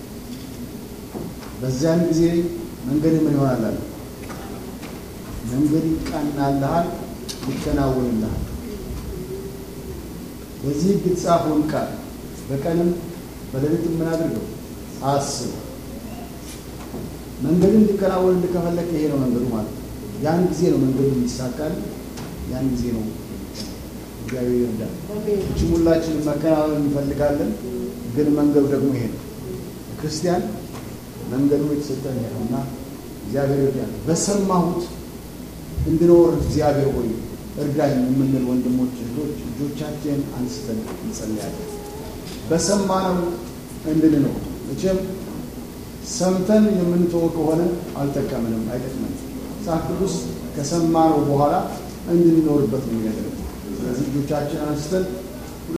በዚያን ጊዜ መንገድ ምን ይሆናል አለ መንገድ ይቃናልሃል፣ ይከናወንልሃል። በዚህ ሕግ የተጻፈውን ቃል በቀንም በሌሊትም ምን አድርገው አስብ። መንገድ እንዲከናወን እንድከፈለክ ይሄ ነው መንገዱ ማለት ነው። ያን ጊዜ ነው መንገዱ የሚሳካል። ያን ጊዜ ነው እግዚአብሔር ይርዳል። እችም ሁላችንም መከናወን እንፈልጋለን፣ ግን መንገዱ ደግሞ ይሄ ነው። ክርስቲያን መንገዱ የተሰጠን ይሄ ነው እና እግዚአብሔር ይርዳል። በሰማሁት እንድኖር እግዚአብሔር ሆይ እርዳኝ የምንል ወንድሞች እህቶች እጆቻችን አንስተን እንጸልያለን። በሰማነው እንድንኖር መቼም ሰምተን የምንተው ከሆነ አልጠቀምንም፣ አይጠቅመንም። መጽሐፍ ቅዱስ ከሰማነው በኋላ እንድንኖርበት ነው የሚያደርገው። ስለዚህ እጆቻችን አንስተን